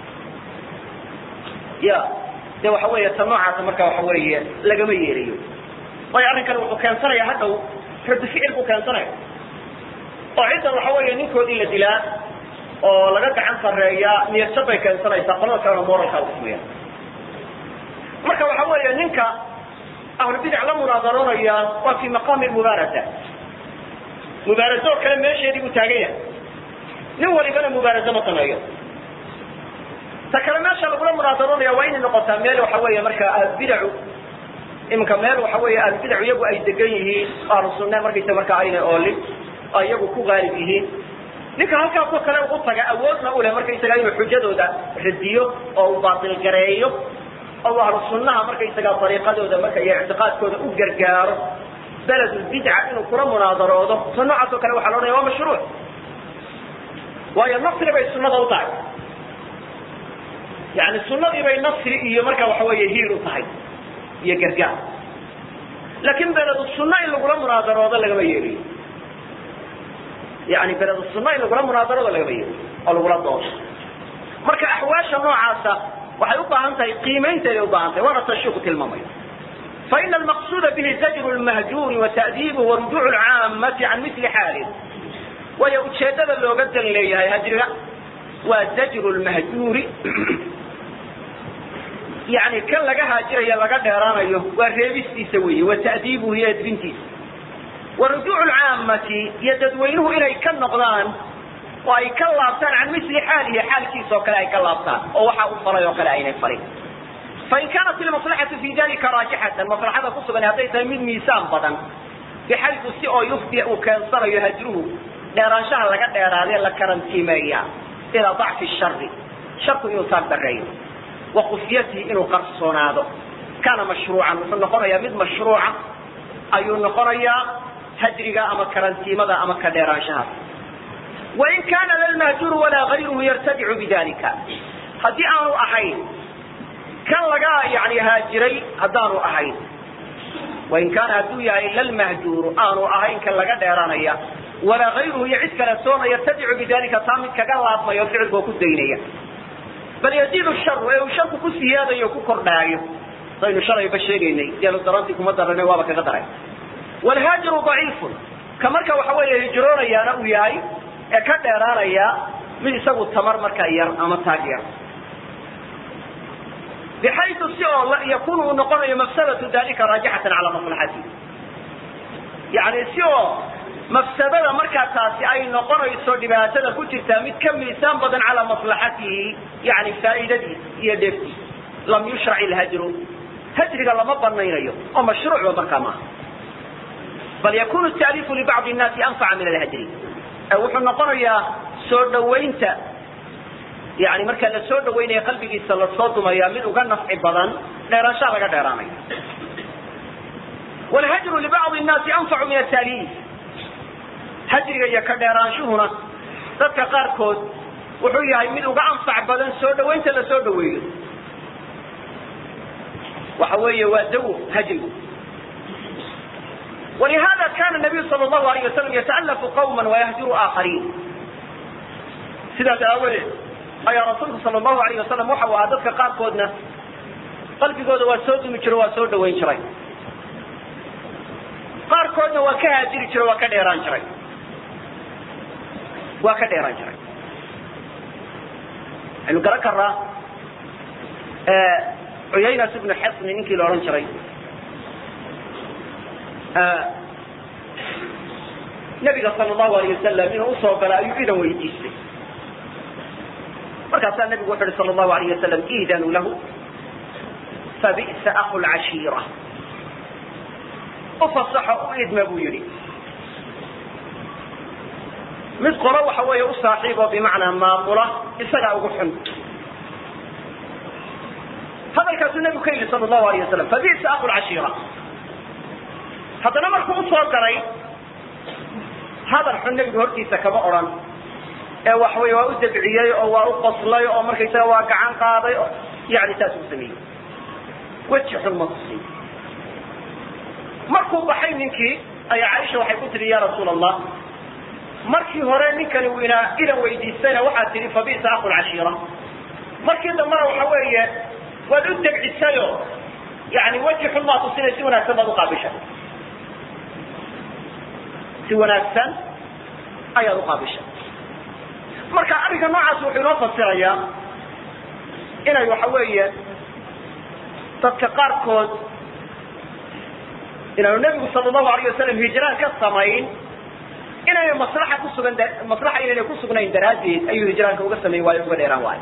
ya de waxa weeye ta noocaasa marka waxa weeye lagama yeelayo waayo arrinkani wuxuu keensanaya hadhow radi ficil buu keensanaya oo ciddan waxa weeye ninkoodii la dilaa oo laga gacan sareeyaa niyadjab bay keensanaysaa qolada kalena moralkaa usmaya marka waxa weeye ninka ahlubidac la munaadaroonaya waa fi maqaami mubaarasa mubaaraso oo kale meesheedii buu taagan yahay nin walibana mubaaraso ma sameeyo ta kale meesha lagula munaadaroonaya waa inay noqotaa meel waxa weeye marka ahlubidacu iminka meel waxa weeye ahlubidacu iyagu ay degan yihiin ahlu sunne markaysa marka aynay oolin oo iyagu ku gaalib yihiin ninka halkaasoo kale ugu taga awoodna u leh markaysaga inuu xujadooda radiyo oo uu baatil gareeyo oo ahlu sunnaha markaysaga dariiqadooda marka iyo ictiqaadkooda u gargaaro beledulbidca inuu kula munaadaroodo ta noocaas oo kale waxa la odhanaya waa mashruuc waayo nasri bay sunnada u tahay yani sunnadii bay nasri iyo marka waxa weeye hiil u tahay iyo gargaar laakin beledu sunna in lagula munaadaroodo lagama yeeliyo yani beledu sunna in lagula munaadaroodo lagama yeeliyo oo lagula doodo marka axwaasha noocaasa waxay u baahan tahay qiimaynteeday u baahan tahay waana tashiiku tilmaamayo faina almaqsuuda bihi zajru lmahjuuri wata'diibuhu warujuucu lcaamati can mili xaalih waayo ujeedada looga dan leeyahay hajriga waa zajru lmahjuuri yani kan laga haajirayo laga dheeraanayo waa reebistiisa weeye wa ta'diibuhu iyo edbintiisa wa rujuucu lcaamati iyo dadweynuhu inay ka noqdaan oo ay ka laabtaan can mili xaalihi xaalkiisa oo kale ay ka laabtaan oo waxa u falay oo kale aynay falin fain kaanat ilmaslaxatu fi dalika raajixatan maslaxada ku sugan hadday tahay mid miisaan badan bixaysu si oo yufdi uu keensanayo hajruhu dheeraanshaha laga dheeraadee la karantiimeeya ilaa dacfi shari sharku inuu taag dareeyo wa kufyatihi inuu qarsoonaado kaana mashruucan wuxuu noqonayaa mid mashruuca ayuu noqonayaa hajriga ama karantiimada ama ka dheeraanshahaas wain kaana lalmahjuru walaa gayruhu yartadicu bidalika haddii aanu ahayn kan laga yani haajiray haddaanu ahayn wain kaana hadduu yahay lalmahjuuru aanu ahayn kan laga dheeranaya walaa gayruhu iyo cid kale soona yartadicu bidalika taa mid kaga laabmayo ficilkoo ku daynaya bal yaziidu sharu ee uu sharku ku siyaadayo o ku kordhaayo saynu shalayba sheegaynay deelu darantii kuma darana waaba kaga daray wlhaajiru daciifun ka marka waxa weeye hijroonayaana uu yahay ee ka dheeraanaya mid isagu tamar markaa yar ama taag yar bxayu si oo yakunu uu noqonayo mafsadatu dalika raajixatan cala maslaxati yani si oo mafsadada markaa taasi ay noqonayso dhibaatada ku jirtaa mid ka miisaan badan calaa maslaxatihi yani faa'iidadiis iyo dheeftiis lam yushrac ilhajru hajriga lama banaynayo oo mashruucba markaa maaha bal yakunu taaliifu libacdi nnaasi anfaca min alhajri wuxuu noqonayaa soo dhawaynta yani markaa la soo dhawaynaya qalbigiisa lasoo dumaya mid uga nafci badan dheeraanshaha laga dheeraanayo wlhajru libacdi nnaasi anfacu min ataaliif hajriga iyo ka dheeraanshuhuna dadka qaarkood wuxuu yahay mid uga anfac badan soo dhawaynta la soo dhaweeyo waxa weeye waa dawo hajrigu ولهذا كان النبي صلى الله عليه وسلم يتألف قوما ويهجر آخرين sidaas aawadeed ayaa rasuulku sal allahu alayh wasalam waxa uu ahaa dadka qaarkoodna qalbigooda waa soo dumi jiro waa soo dhawayn jiray qaarkoodna waa ka haajiri jiro waa ka dheeraan jiray waa ka dheeraan jiray waxaynu garan karnaa cuyaynas ibnu xisni ninkii la odhan jiray nabiga sal allahu alayh wasalam inuu usoo gala ayuu idan weydiistay markaasaa nabigu wuxu uhi sal allahu alayh wasalam iidanu lahu fabi'sa aku lcashiira u fasaxo u idma buu yidhi mid qolo waxa weeye u saaxiib oo bimacnaa maamula isagaa ugu xun hadalkaasuu nabigu ka yidhi sal allahu alayh wasalam fabi'sa aku lcashiira haddana markuu usoo galay hadal xun nebigu hortiisa kama odhan ee waxawey waa u dabciyey oo waa u qoslay oo markaysaga waa gacan qaaday oo yani saas u sameeyey weji xun ma tusin markuu baxay ninkii ayaa caaisha waxay ku tihi ya rasuul allah markii hore ninkani uu inaa idan weydiistayna waxaad tihi fabisa aku lcashiira markii dambena waxa weeye waad u degcisayo yani weji xun maa tusinay si wanaagsan baad uqaabishay si wanaagsan ayaad uqaabishay marka arrinka noocaas wuxuu inoo fasirayaa inay waxa weeye dadka qaarkood inaanu nebigu sala allahu alayh wasalam hijraan ka samayn inayna maslaxa kusugan maslaxa inayna kusugnayn daraaddeed ayuu hijraanka uga samayn waayo uga dheeraan waayo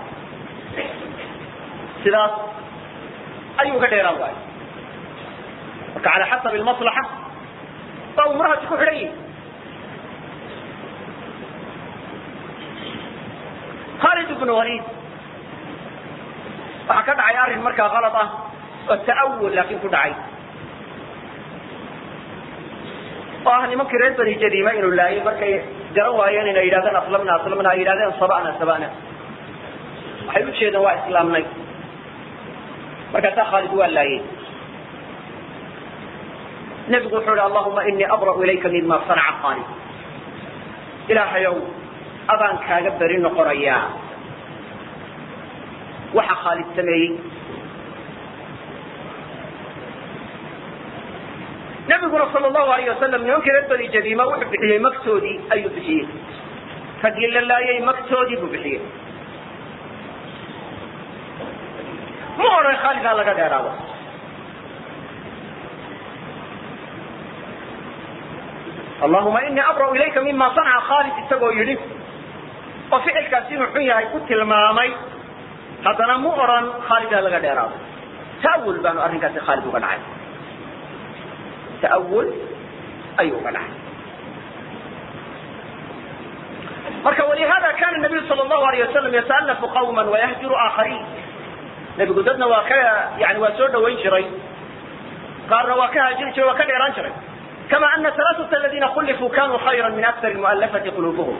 sidaas ayuu uga dheeraan waayo marka cala xasabi almaslaxa baa umurahaasi ku xidhan yihi khalid ibnu walid waxaa ka dhacay arrin markaa kalad ah oo ta'awul laakin ku dhacay oo ah nimankii reer bani jadiima inuu laayay markay garan waayeen inay yidhahdeen aslamna aslamna ay yidhahdeen sabana sabana waxay u jeedeen waa islaamnay markaasaa khaalid waa laayay nebigu wuxuu ihi allahuma inii abra'u ilayka mima sanaca khaalid ilaahayow adaan kaaga beri noqonayaa waxa khaalid sameeyey nabiguna sal allahu alayh wasalam nimankii reer bani jadiima wuxuu bixiyey magtoodii ayuu bixiyey raggii la laayay magtoodii buu bixiyey ma odhan khaalid ha laga dheeraado allahuma inii abra'u ilayka mima sanaca khaalid isagoo yidhi oo ficilkaasi inuu xun yahay ku tilmaamay haddana mu odhan khaalid ha laga dheeraado ta'awul baanu arrinkaasi khaalid uga dhacay ta'awul ayuu uga dhacay marka walihada kana nabiyu sala allahu alayh wasalam yata'alafu qawma wayahjuru aakhariin nebigu dadna waa ka yani waa soo dhawayn jiray qaarna waa ka haajiri jiray waa ka dheeraan jiray kama ana alaaثata aladiina khulifuu kanuu khayra min aktar mu'alafati quluubuhum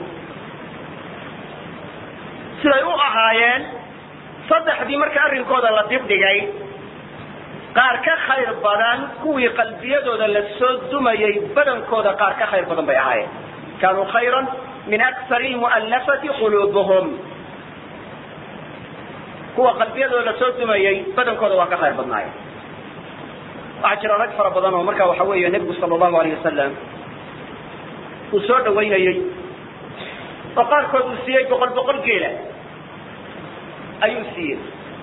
siday u ahaayeen saddexdii marka arrinkooda la dibdhigay qaar ka khayr badan kuwii qalbiyadooda la soo dumayay badankooda qaar ka khayr badan bay ahaayeen kaanuu khayra min akari mu'alafati quluubuhum kuwa qalbiyadooda la soo dumayay badankooda waa ka khayr badnaayeen waxaa jira rag fara badan oo marka waxa weeye nebigu sala allahu alayh wasalam uu soo dhawaynayey oo qaarkood uu siiyey boqol boqol geela ayuu siiyey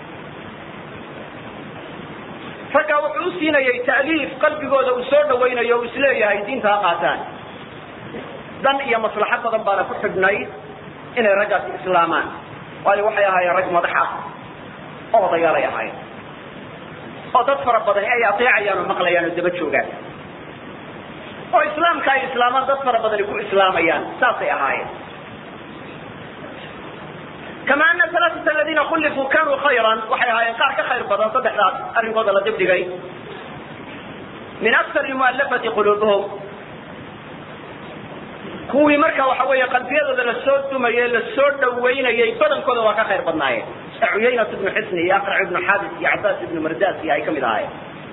raggaa wuxuu u siinayey ta'liif qalbigooda uu soo dhawaynayo o isleeyahay diinta ha qaataan dan iyo maslaxo badan baana ku xidhnayd inay raggaasi islaamaan waayo waxay ahaayeen rag madax ah oo odayaalay ahaayeen oo dad fara badani ay ateecayaan oo maqlayaan oo daba joogaan oo islaamka ay islaamaan dad fara badani ku islaamayaan saasay ahaayeen kama ana alaaثata aladiina khulifuu kanuu khayran waxay ahaayeen qaar ka khayr badan saddexdaas arrinkooda la dibdhigay min akari mu'alafati quluubuhum kuwii marka waxa weeye qalbiyadooda lasoo dumayey lasoo dhawaynayay badankooda waa ka khayr badnaayeen ee cuyaynat ibnu xisni iyo aqrac ibnu xaabis iyo cabaas ibnu mardas iyo ay ka mid ahaayeen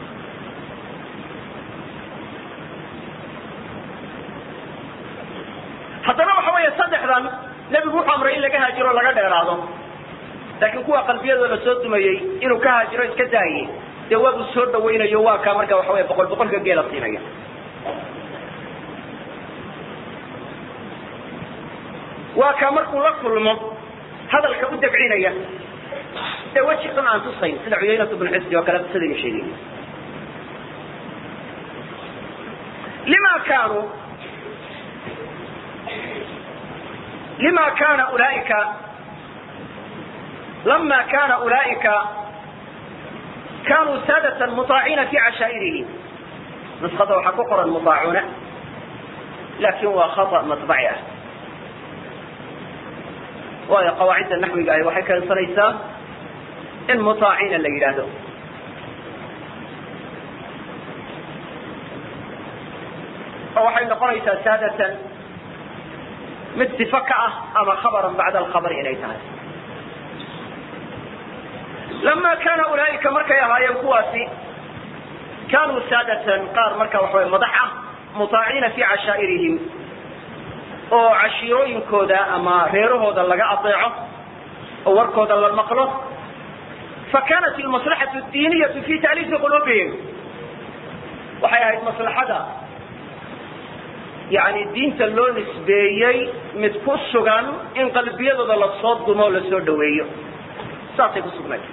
haddana waxa weeye saddexdan nebigu wuxuu amray in laga haajiro o laga dheeraado laakiin kuwa qalbiyadooda lasoo dumayey inuu ka haajiro iska daaye dee waabuu soo dhawaynayo waa kaa marka waxa wey boqol boqolka geela siinaya waa kaa markuu la kulmo hadalka u dabcinaya ee weji xun aan tusayn sida cuyaynat ibnu xisni oo kale qisadiga sheegay lima kaanuu lima kana ulaaika lama kana ulaaika kanuu saadatan muطaaciina fi cashaa'irihi nuskada waxaa ku qoran muطaacuuna laakin waa khata maطbaci ah waayo qawaacidda naxwiga ahi waxay keensanaysaa in muطaacina la yidhaahdo oo waxay noqonaysaa saadatan mid صifo ka ah ama khabran bacda alkhabr inay tahay lama kana ulaaika markay ahaayeen kuwaasi kanuu saadatan qaar marka waxa way madax ah muطaaciina fi cashaa'irihim oo cashiirooyinkooda ama reerahooda laga adeeco oo warkooda la maqlo fakanat almaslaxaةu اdiiniyatu fi taaliifi quluubihim waxay ahayd maslaxada yani diinta loo nisbeeyey mid ku sugan in qalbiyadooda lasoo dumo o lasoo dhaweeyo saasay ku sugnayd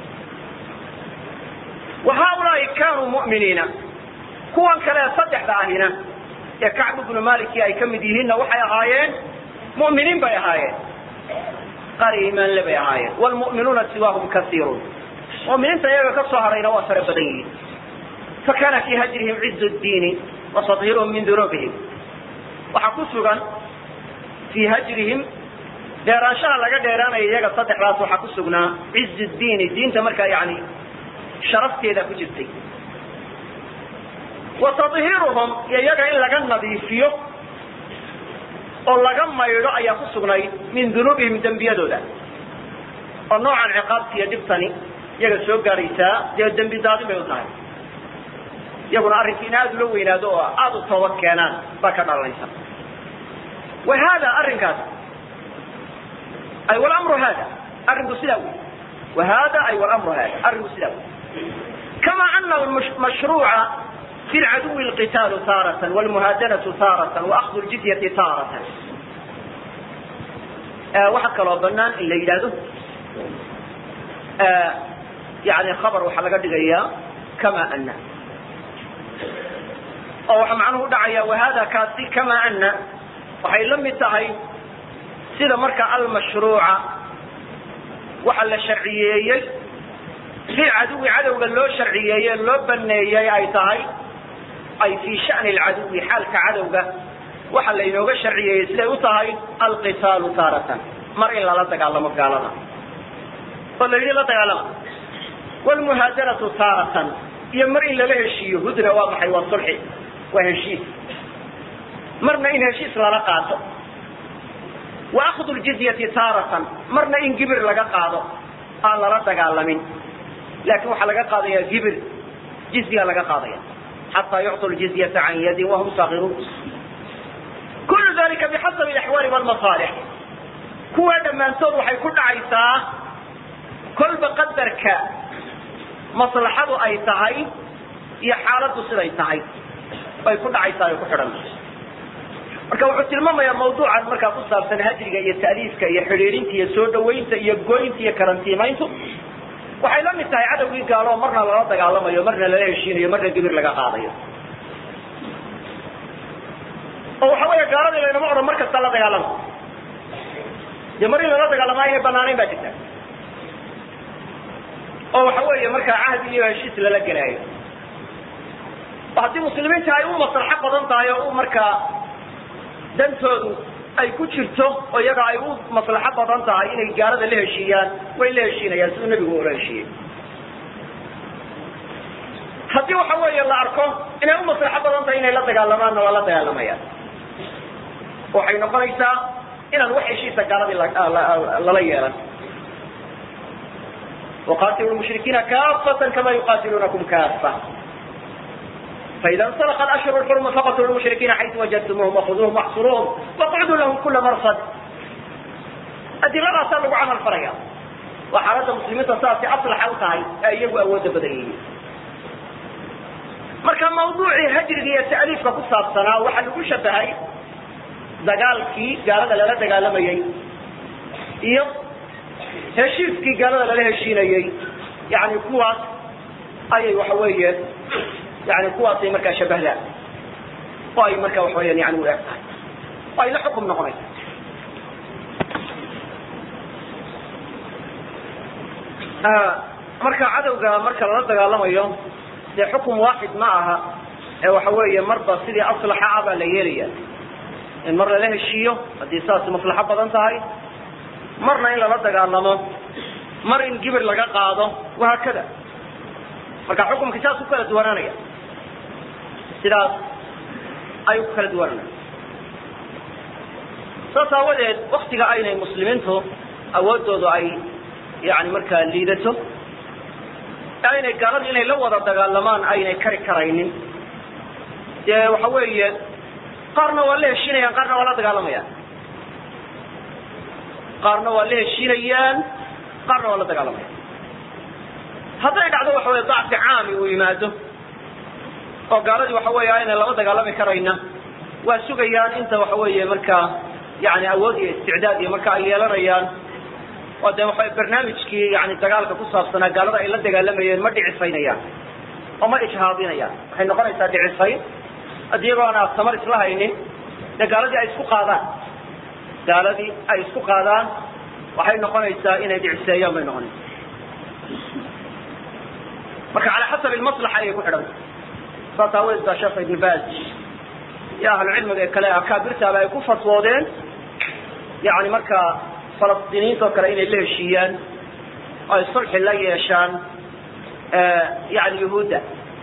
wa haaulaai kaanuu mu'miniina kuwan kale saddexda ahina ee kacb ibnu maliki ay ka mid yihiinna waxay ahaayeen mu'miniin bay ahaayeen qaar iimaanle bay ahaayeen wlmu'minuuna siwaahum kaiirun mu'miniinta iyaga ka soo harayna waa fara badan yihiin fakana fii hajrihim ciz diini wa tadhiruhum min dunuubihim waxaa ku sugan fii hajrihim dheeraanshaha laga dheeraanaya iyaga saddexdaas waxaa ku sugnaa ciz diini diinta markaa yani sharafteeda ku jirtay wa tadhiruhum iyo iyaga in laga nadiifiyo oo laga maydho ayaa ku sugnayd min dunuubihim dembiyadooda oo noocan ciqaabta iyo dhibtani iyaga soo gaadhaysaa dee dembi daadin bay u tahay iyaguna arrinka in aada ula weynaado oo aada u toobad keenaan baa ka dhalanaysa wa hada arrinkaas ay wlamru hada arrinku sidaa wey wa hada ay wlamru hada arrinku sidaa wey kama ana mashruuca fi lcaduwi lqitaalu taaratan wlmuhaadanatu taaratan waakdu ljizyati taaratan waxaa kaloo banaan in la yidhaahdo yani khabar waxaa laga dhigayaa kama ana oo waxaa macnuhu udhacaya wahada kaasi kama ana waxay la mid tahay sida marka almashruuca waxa la sharciyeeyey fi caduwi cadowga loo sharciyeeye loo baneeyey ay tahay ay fii shani lcaduwi xaalka cadowga waxa laynooga sharciyeeyey siday u tahay alqitaalu taaratan mar in lala dagaalamo gaalada oo la yidhi la dagaalama wlmuhaadanatu taaratan iyo mar in lala heshiiyo hudna waa maxay waa sulxi waa heshiis marna in heshiis lala qaato wa akdu ljizyati taaratan marna in gibir laga qaado aan lala dagaalamin laakin waxaa laga qaadaya gibir jizya laga qaadaya xataa yucطu ljizyata can yadin wahum saakiruun kullu dalika bixasabi axwaali wlmasaalix kuwa dhammaantood waxay ku dhacaysaa kolba qadarka maslaxadu ay tahay iyo xaaladdu siday tahay bay ku dhacaysaa ay ku xidhan marka wuxuu tilmaamayaa mawduucan markaa ku saabsan hajriga iyo ta'liifka iyo xidhiidhinta iyo soo dhawaynta iyo goynta iyo karantiimayntu waxay la mid tahay cadowgii gaalo marna lala dagaalamayo marna lala heshiinayo marna gibir laga qaadayo oo waxa weya gaaladii laynama odhan mar kasta la dagaalama dee mar in lala dagaalamaa inay banaanayn baa jirta oo waxa weeye markaa cahdi iyo heshiis lala gelaayo oo haddii muslimiinta ay u maslaxo badan tahay oo u markaa dantoodu ay ku jirto oo iyaga ay u maslaxo badan tahay inay gaalada la heshiiyaan way la heshiinayaan siduu nebigu ula heshiiyey haddii waxa weeye la arko inay u maslaxo badan tahay inay la dagaalamaanna waa la dagaalamayaan waxay noqonaysaa inaan wax heshiisa gaaladii lala yeelan وqاtilوا المشhrikiina kafة kama yuqatilunakum kafa فإida انطلق الأشهر الحرم faqتلوا المشhrikiina حayثu وجدتموهم وخذوهم واxصروهم واقعdوا لهم kula mرصد adiladaasa lagu camal falaya waa xaaladda muslimiinta saasay aslaxa u tahay ee iyagu awooda badan yihiin marka mawduucii hajriga iyo ta'liifka ku saabsanaa waxaa lagu shabahay dagaalkii gaalada lala dagaalamayey iyo heshiiskii gaalada lala heshiinayey yani kuwaas ayay waxa weeye yani kuwaasay markaa shabahdaan oo ay marka waxa weyan yani u eg tahay oo ay la xukum noqonaysa marka cadowga marka lala dagaalamayo dee xukum waaxid ma aha ee waxa weeye marba sidii aslaxa ah baa la yeelaya in mar lala heshiiyo haddii saas maslaxo badan tahay marna in lala dagaalamo mar in gibir laga qaado wahaakada marka xukumki saas ku kala duwanaanaya sidaas ayuu ku kala duwananaya saas aawadeed waktiga aynay muslimiintu awoodoodu ay yani markaa liidato aynay gaaladu inay la wada dagaalamaan aynay kari karaynin dee waxa weeye qaarna waa la heshiinayaan qaarna waa la dagaalamayaan qaarna waa la heshiinayaan qaarna waa la dagaalamayaan hadday dhacdo waxa weye dacfi caami uu yimaado oo gaaladii waxa weeye aynay laba dagaalami karayna waa sugayaan inta waxa weeye markaa yani awood iyo isticdaad iyo marka ay yeelanayaan oo dee waxa barnaamijkii yani dagaalka ku saabsanaa gaalada ay la dagaalamayeen ma dhicifaynayaan oo ma ijhaadinayaan waxay noqonaysaa dhicifayn iyagoo aan aad tamar isla haynin dee gaaladii ay isku qaadaan gaaladii ay isku qaadaan waxay noqonaysaa inay dhiciseeyaan bay noqonaysaa marka cala xasabi maslaxa ayay ku xidhanta saas aaweed baa sheekh ibn baz iyo ahlu cilmiga ee kale akaabirtaaba ay ku fatwoodeen yani markaa falastiiniinta oo kale inay la heshiiyaan oo ay sulxi la yeeshaan yani yuhuudda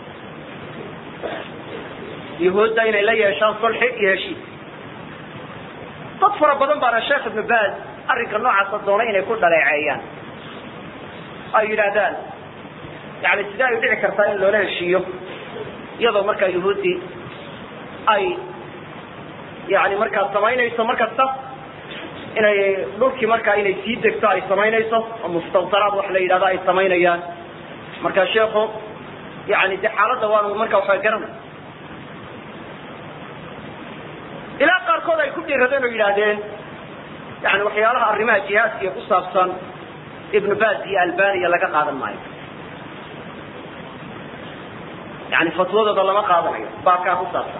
yuhuudda inay la yeeshaan sulxi iyo heshiis dad fara badan baana sheekh ibnu baz arrinka noocaasa doonay inay ku dhaleeceeyaan ay yidhaahdaan yani sidee ay dhici kartaa in loola heshiiyo iyadoo markaa yuhuuddii ay yani markaa samaynayso mar kasta inay dhulkii markaa inay sii degto ay samaynayso oo mustawtaraad wax la yidhahdo ay samaynayaan marka sheekhu yani de xaaladda waanu marka waxaa garanay ilaa qaarkood ay ku dhiiradeen oo yidhaahdeen yani waxyaalaha arrimaha jihaadkiiyo ku saabsan ibnu baz iyo albaniya laga qaadan maayo yani fatwadooda lama qaadanayo baakaa ku saabsan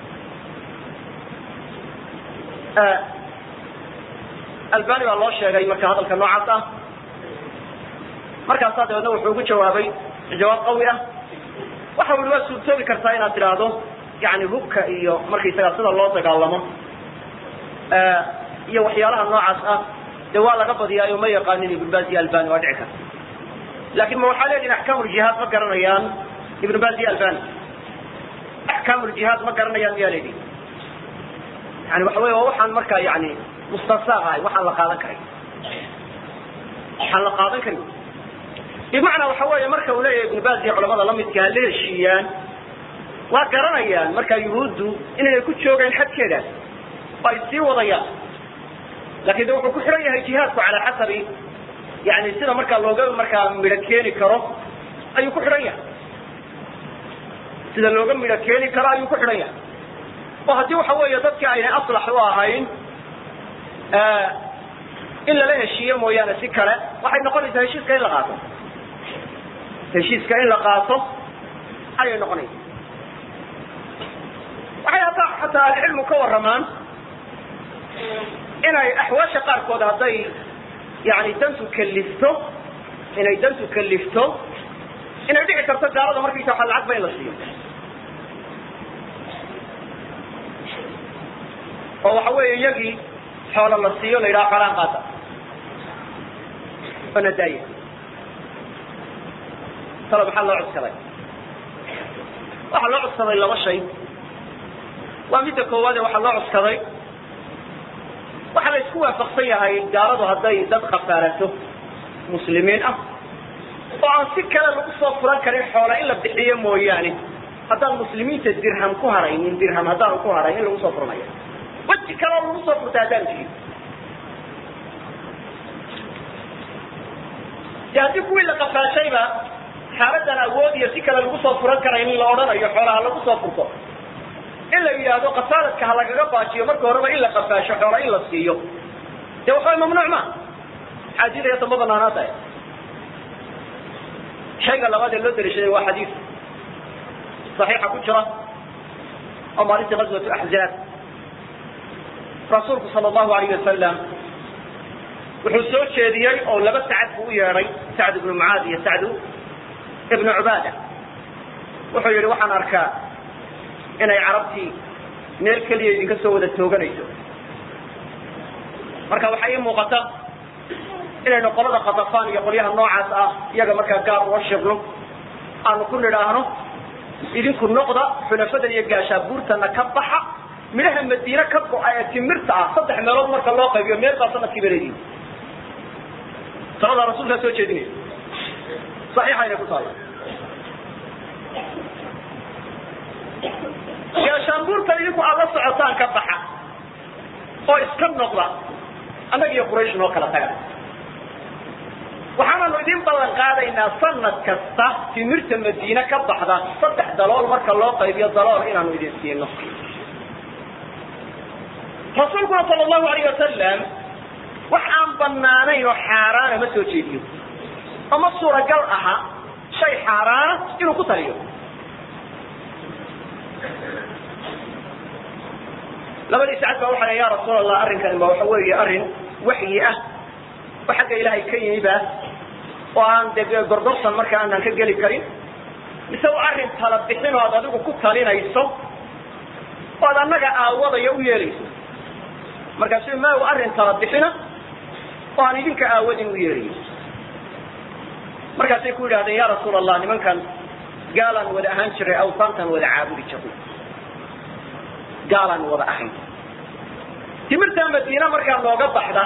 albani baa loo sheegay marka hadalka noocaas ah markaasaa dabeedna wuxuu ugu jawaabay jawaab qawi ah waxa ui waa suurtoobi kartaa inaad tidhaahdo yani hubka iyo markaysaga sida loo dagaalamo iyo waxyaalaha noocaas ah dee waa laga badiyaayo ma yaqaanin ibn baz iyo albani waa dhici karta lakin ma waxaa leedihin axkaam ljihaad ma garanayaan ibn baz iyo albani axkaam ljihaad ma garanayaan miyaa leedihin yani waxa wey waa waxaan markaa yani mustasaq ahay waxaan la qaadan karay waxaan la qaadan karin bimacnaa waxa weeye marka uu leeyahay ibn baz iyo culamada lamidka ha la heshiiyaan waa garanayaan markaa yuhuuddu inaynay ku joogayn xadkeedaas oo ay sii wadayaan lakin de wuxuu ku xihan yahay jihaadku calaa xasabi yani sida markaa looga markaa midho keeni karo ayuu ku xidhan yahay sida looga midho keeni karo ayuu ku xidhan yahay oo haddii waxa weeye dadka aynay aslax u ahayn in lala heshiiyo mooyaane si kale waxay noqonaysaa heshiiska in la qaato heshiiska in la qaato ayay noqonaysaa waxay hataa xataa ahlicilmu ka warramaan inay axwaasha qaarkood hadday yani dantu kalifto inay dantu kalifto inay dhici karto gaalada markaysa waa lacag ba in la siiyo oo waxa weeye iyagii xoola la siiyo la yidhaha xoolaan qaata oo nadaaya talo maxaa loo codsaday waxaa loo codsaday laba shay waa midda koowaade waxaa loo codsaday waxaa la isku waafaqsan yahay gaaladu hadday dad khafaarato muslimiin ah oo aan si kale lagu soo furan karin xoola in la bixiyo mooyaane haddaan muslimiinta dirham ku haraynin dirham haddaan ku harayn in lagu soo furanayo weji kaleo lagu soo furta haddaan jirin de haddii kuwii la qafaashayba xaaladan awood iyo si kale lagu soo furan karayn in la odhanayo xoolaha lagu soo furto in la yidhaahdo kasaaladka ha lagaga baajiyo marka horeba in la qafaasho xoola in la siiyo de waxaway mamnuuc ma xaajida damba banaanaadahay shayga labaad ee loo daliishaday waa xadiis صaxiixa ku jira oo maalintii gaswatu axzaab rasuulku sala allahu alayh wasalam wuxuu soo jeediyey oo laba sacad buu u yeedhay sacd ibnu mucaad iyo sacdu ibnu cubaada wuxuu yihi waxaan arkaa inay carabtii meel keliya idinka soo wada tooganayso marka waxaa ii muuqata inaynu qolada katafaan iyo qolyaha noocaas ah iyaga markaa gaar uga shirno aanu ku nidhaahno idinku noqda xunafadan iyo gaashaabuurtana ka baxa midhaha madiine ka go-a ee timirta ah saddex meelood marka loo qaybiyo meel baa sanadkii baleediin taladaa rasuulkaa soo jeedinaya saxiixayna ku taalla gaashaanbuurtan idinku aad la socotaan ka baxa oo iska noqda annaga iyo quraysh noo kala taga waxaananu idin ballan qaadaynaa sanad kasta timirta madiine ka baxda saddex dalool marka loo qaybiyo dalool inaanu idin siino rasuulkuna sala allahu alayh wasalam wax aan banaanayn oo xaaraana ma soo jeediyo oo ma suuragal aha shay xaaraana inuu ku taliyo labadii sacad baa waxa ya rasuul allah arrinkani ba waxa weeye arrin waxyi ah oo xagga ilaahay ka yimiba oo aan de gordorsan marka aanan ka geli karin mise waa arrin tala bixin oo aad adigu ku talinayso oo ad annaga aawadaya u yeelayso markaasu ma arrin tala bixina oo aan idinka aawadin u yeelayo markaasay ku yidhahdeen ya rasuul allah nimankan gaalaan wada ahaan jiray awsaantan wada caabudi jirnay gaalaan wada ahayn timirta madiina markaa nooga baxda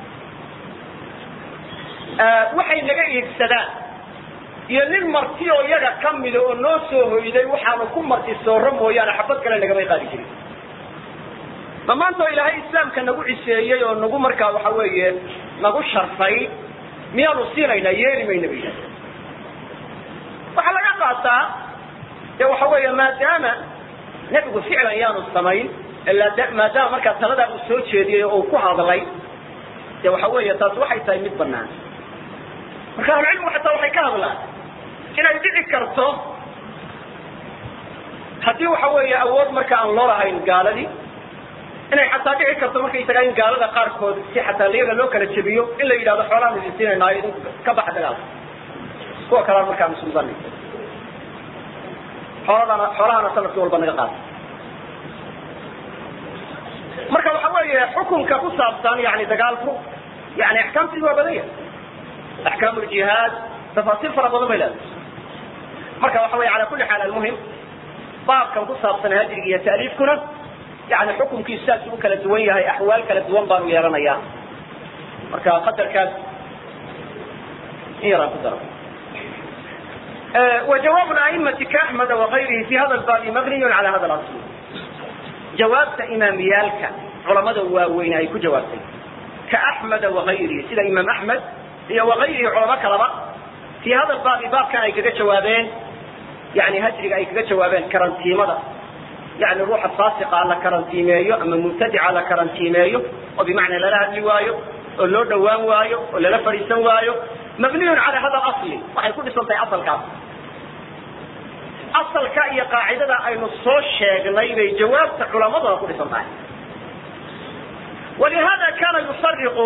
waxay naga iibsadaan iyo nin marti oo iyaga ka mida oo noo soo hoyday waxaanu ku marti sooro mooyaane xabad kale nagamay qaadi jirin ma maanta oo ilaahay islaamka nagu ciseeyey oo nagu markaa waxa weeye nagu sharfay miyaanu siinaynaa yeeli mayna bay yidhahdeen waxaa laga qaataa de waxa weeye maadaama nebigu ficlan yaanu samayn maadaama markaa taladaa uu soo jeediyey oo uu ku hadlay de waxa weeye taas waxay tahay mid banaan marka ahlucilmigu xataa waxay ka hadlaan inay dhici karto haddii waxa weeye awood marka aan loo lahayn gaaladii inay xataa dhici karto markaysagaa in gaalada qaarkood si xataa iyaga loo kala jebiyo in la yidhahdo xoolaan idin siinaynayo idinku ka baxa dagaalka kuwa kalaan markaa musulmani xooladana xoolahana sanadkii walba naga qaata marka waxa weeye xukunka ku saabsan yani dagaalku yani axkaamtiidu waa badan yahay axkaam ljihaad tafaasiil fara badan bay leedahay marka waxa weye ala kuli xaal almuhim baabkan ku saabsan hajriga iyo taaliifkuna yani xukunkiisu saas u kala duwan yahay axwaal kala duwan baanu yeelanayaa marka qadarkaas in yaraan ku daro وجواب الأئمة كأحمد وغيره في هذا الباب مبني على هذا الأصل jawaabta imaamiyaalka culamada waaweyn ay ku jawaabtay ka axmeda wagayrihi sida imaam axmed iyo wagayrihi culamo kalaba fii hada baabi baabkan ay kaga jawaabeen yani hajriga ay kaga jawaabeen karantiimada yani ruuxa faasiqa la karantiimeeyo ama mubtadica la karantiimeeyo oo bimacnaa lala hadli waayo oo loo dhawaan waayo oo lala fadhiisan waayo mabniyun cala hada asli waxay ku dhisan tahay asalkaas asalka iyo qaacidada aynu soo sheegnay bay jawaabta culamaduna ku dhisan tahay walihada kana yufariqu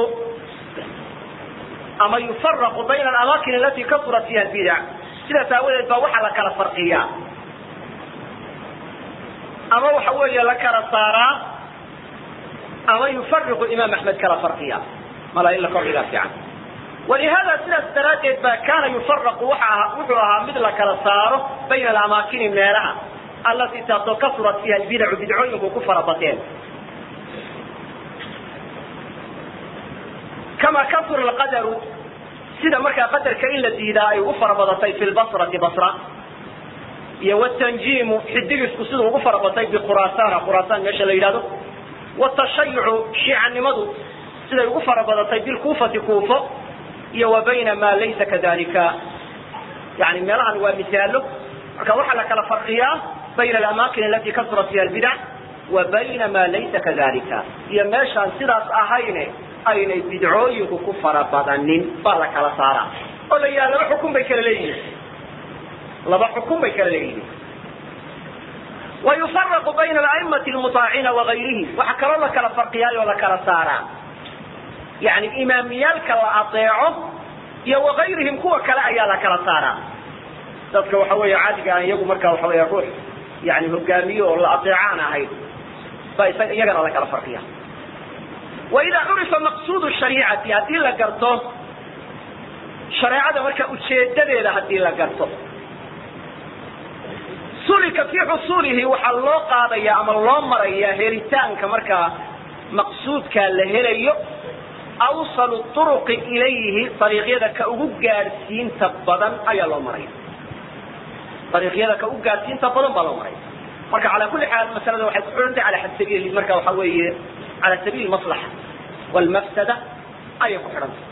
ama yufaraqu bayna alamakin alati kasurat fiha albidac sidaas aawadeed baa waxaa la kala farqiyaa ama waxa weeye la kala saaraa ama yufariqu imaam axmed kala farqiya mala in la kordhigaa fiican walihada sidaas daraaddeed ba kana yufaraqu waa wuxuu ahaa mid la kala saaro bayna alamaakini meelaha allatii taasoo kasurat fiiha albidacu bidcooyinku ku farabateen kama kasura alqadaru sida markaa qadarka in la diidaa ay ugu farabadatay fi lbasrati basra iyo wtanjiimu xidigisku siduu ugu farabatay bikhuraasana khuraasaan meesha la yidhahdo watashayucu shiicanimadu siday ugu farabadatay bilkuufati kuufo iyo wa bayna ma laysa kadalika yani meelahan waa misaalo marka waxaa la kala farqiyaa bayna alamakin alati kasurat fiha albidac wa bayna ma laysa kadalika iyo meeshaan sidaas ahayne aynay bidcooyinku ku farabadanin baa la kala saaraa oo la yidhaha laba xukun bay kala leeyihiin laba xukun bay kala leeyihiin wa yufaraqu bayna alaimati almutaaciina wagayrihi waxaa kaloo la kala farqiyaay oo la kala saaraa yani imaamiyaalka la adeeco iyo wagayrihim kuwa kale ayaa la kala saaraa dadka waxa weeye caadiga aan iyagu markaa waxa weya ruux yani hogaamiyo oo la adeecaan ahayn ba isaga iyagana la kala farqiya waida curifa maqsuud shariicati haddii la garto shareecada marka ujeedadeeda haddii la garto sulika fii xusuulihi waxaa loo qaadaya ama loo maraya helitaanka markaa maqsuudkaa la helayo awsalu turuqi ilayhi ariiqyada ka ugu gaadhsiinta badan ayaa loo maraya ariiqyada ka ugu gaadhsiinta badan baa loo maraya marka calaa kulli xaal masalada waxay ku xidhantay ala sabiil marka waxa weeye cala sabiil maslaxa walmafsada ayay ku xidhantay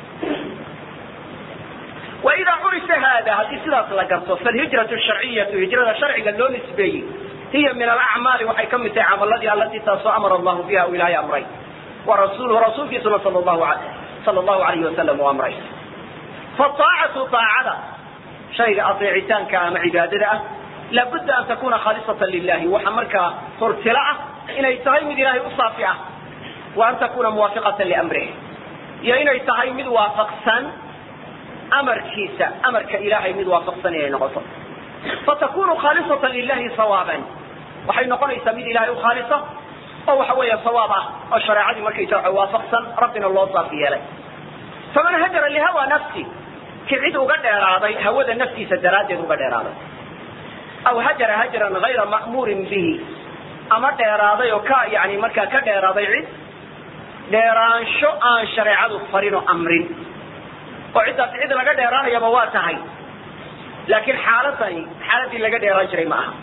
waidaa curifa hada haddii sidaas la garto falhijratu sharciyatu hijrada sharciga loo nisbeeyey hiya min alacmaali waxay ka mid tahay camaladii alatii taasoo amara allahu biha u ilaahay amray wa rasuuluhu rasuulkiisuna sal llahu a sala allahu alayhi wasalam u amray faaacatu aacada shayga adeecitaanka ama cibaadada ah laabudda an takuna khaalisatan lilahi waxa markaa hortilo ah inay tahay mid ilaahay u saafi ah wa an takuna muwaafiqatan liamrih iyo inay tahay mid waafaqsan amarkiisa amarka ilaahay mid waafaqsan inay noqoto fatakunu khaalisatan lilahi sawaaban waxay noqonaysaa mid ilahay u khaalisa oo waxa weeya sawaab ah oo shareecadii markaysa waafaqsan rabbina loo saafi yeelay faman hajara lihawa nafsi ki cid uga dheeraaday hawada naftiisa daraaddeed uga dheeraaday aw hajara hajran hayra ma'muurin bihi ama dheeraaday oo ka yani markaa ka dheeraaday cid dheeraansho aan shareecadu farin oo amrin oo ciddaas cid laga dheeraanayaba waa tahay laakiin xaaladani xaaladii laga dheeraan jiray ma aha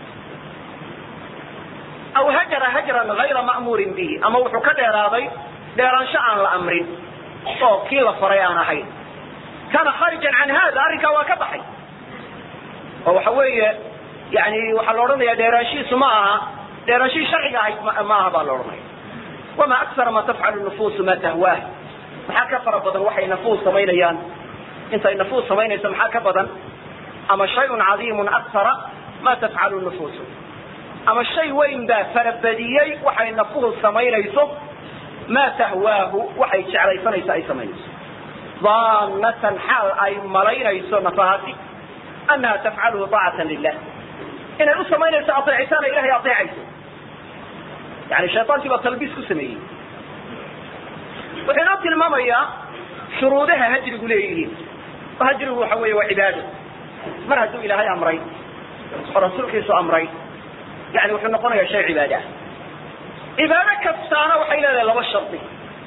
aw hajara hajran hayra ma'muurin bihi ama wuxuu ka dheeraaday dheeraansho aan la amrin oo kii la faray aan ahayn kana kharijan can hada arrinkaa waa ka baxay oo waxa weeye yani waxaa la odhanaya dheeraanshihiisu ma aha dheeraanshihii sharciga ahayd ma aha baa la odhanaya wama aksara ma tafcalu nufuusu ma tahwaah maxaa ka fara badan waxay nafuus samaynayaan intay nafuus samaynayso maxaa ka badan ama shayun cadiimun aksara ma tafcalu nufuusu ama shay weyn baa farabadiyey waxay nafuhu samaynayso ma tahwaahu waxay jeclaysanayso ay samaynayso daanatan xaal ay malaynayso nafahaasi annaha tafcaluhu daacatan lilah inay u samaynayso adeecitaan ay ilahay adeecayso yani shayطaankii baa talbiis ku sameeyey wuxuu inoo tilmaamayaa shuruudaha hajrigu leeyihiin oo hajrigu waxa weeye waa cibaado mar hadduu ilaahay amray oo rasuulkiisu amray yani wuxuu noqonayaa shay cibaado ah cibaado kastaana waxay leedahay laba shardi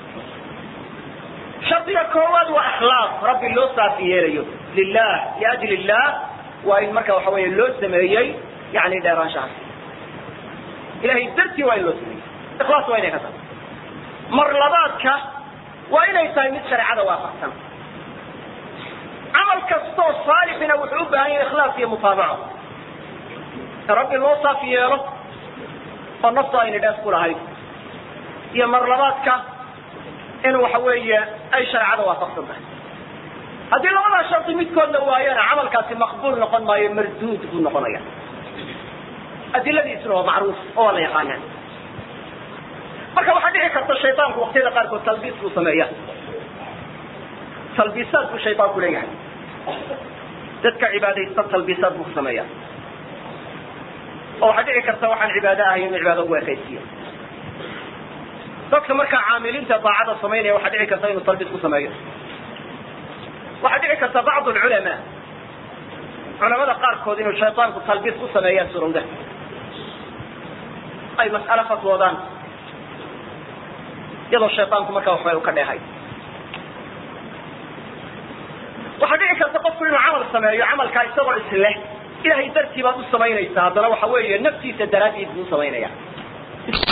shardiga koowaad waa akhlaaq rabbi loo saafi yeelayo lilah liajli illah waa in marka waxa weeye loo sameeyey yani dheeraanshahaas ilahay dartii waa in loo sameeyey ikhlaas waa inay ka tahay mar labaadka waa inay tahay mid shareecada waafaqsan camal kastoo saalixina wuxuu u baahan yahay ikhlaas iyo mutaabaco in rabbi loo saaf yeelo oo nafta ayna dhaas ku lahayd iyo mar labaadka in waxa weeye ay shareecada waafaqsan tahay haddii labadaa shardi midkood la waayana camalkaasi maqbuul noqon maayo marduud buu noqonaya adiladiisuna waa macruuf oo waa la yaqaanaan marka waxaa dhici karta shayطaanku waktiyada qaarkood talbiis buu sameeya talbiisaad buu shayطaanku leeyahay dadka cibaadaysta talbiisaad buu sameeya oo waxaa dhici karta waxaan cibaado ahay inuu cibaado ugu ekaysiiyo dadka markaa caamiliinta daacada samaynaya waxaa dhici karta inuu talbiis ku sameeyo waxaa dhici karta bacd lculamaa culamada qaarkood inuu shayطaanku talbiis ku sameeyaan surowda ay mas'alo fatwoodaan iyadoo shayطaanku markaa waxbay u ka dheehay waxaa dhici karta qofku inuu camal sameeyo camalkaa isagoo isleh ilahay dartii baad u samaynaysaa haddana waxa weeye naftiisa daraaddiid buu samaynaya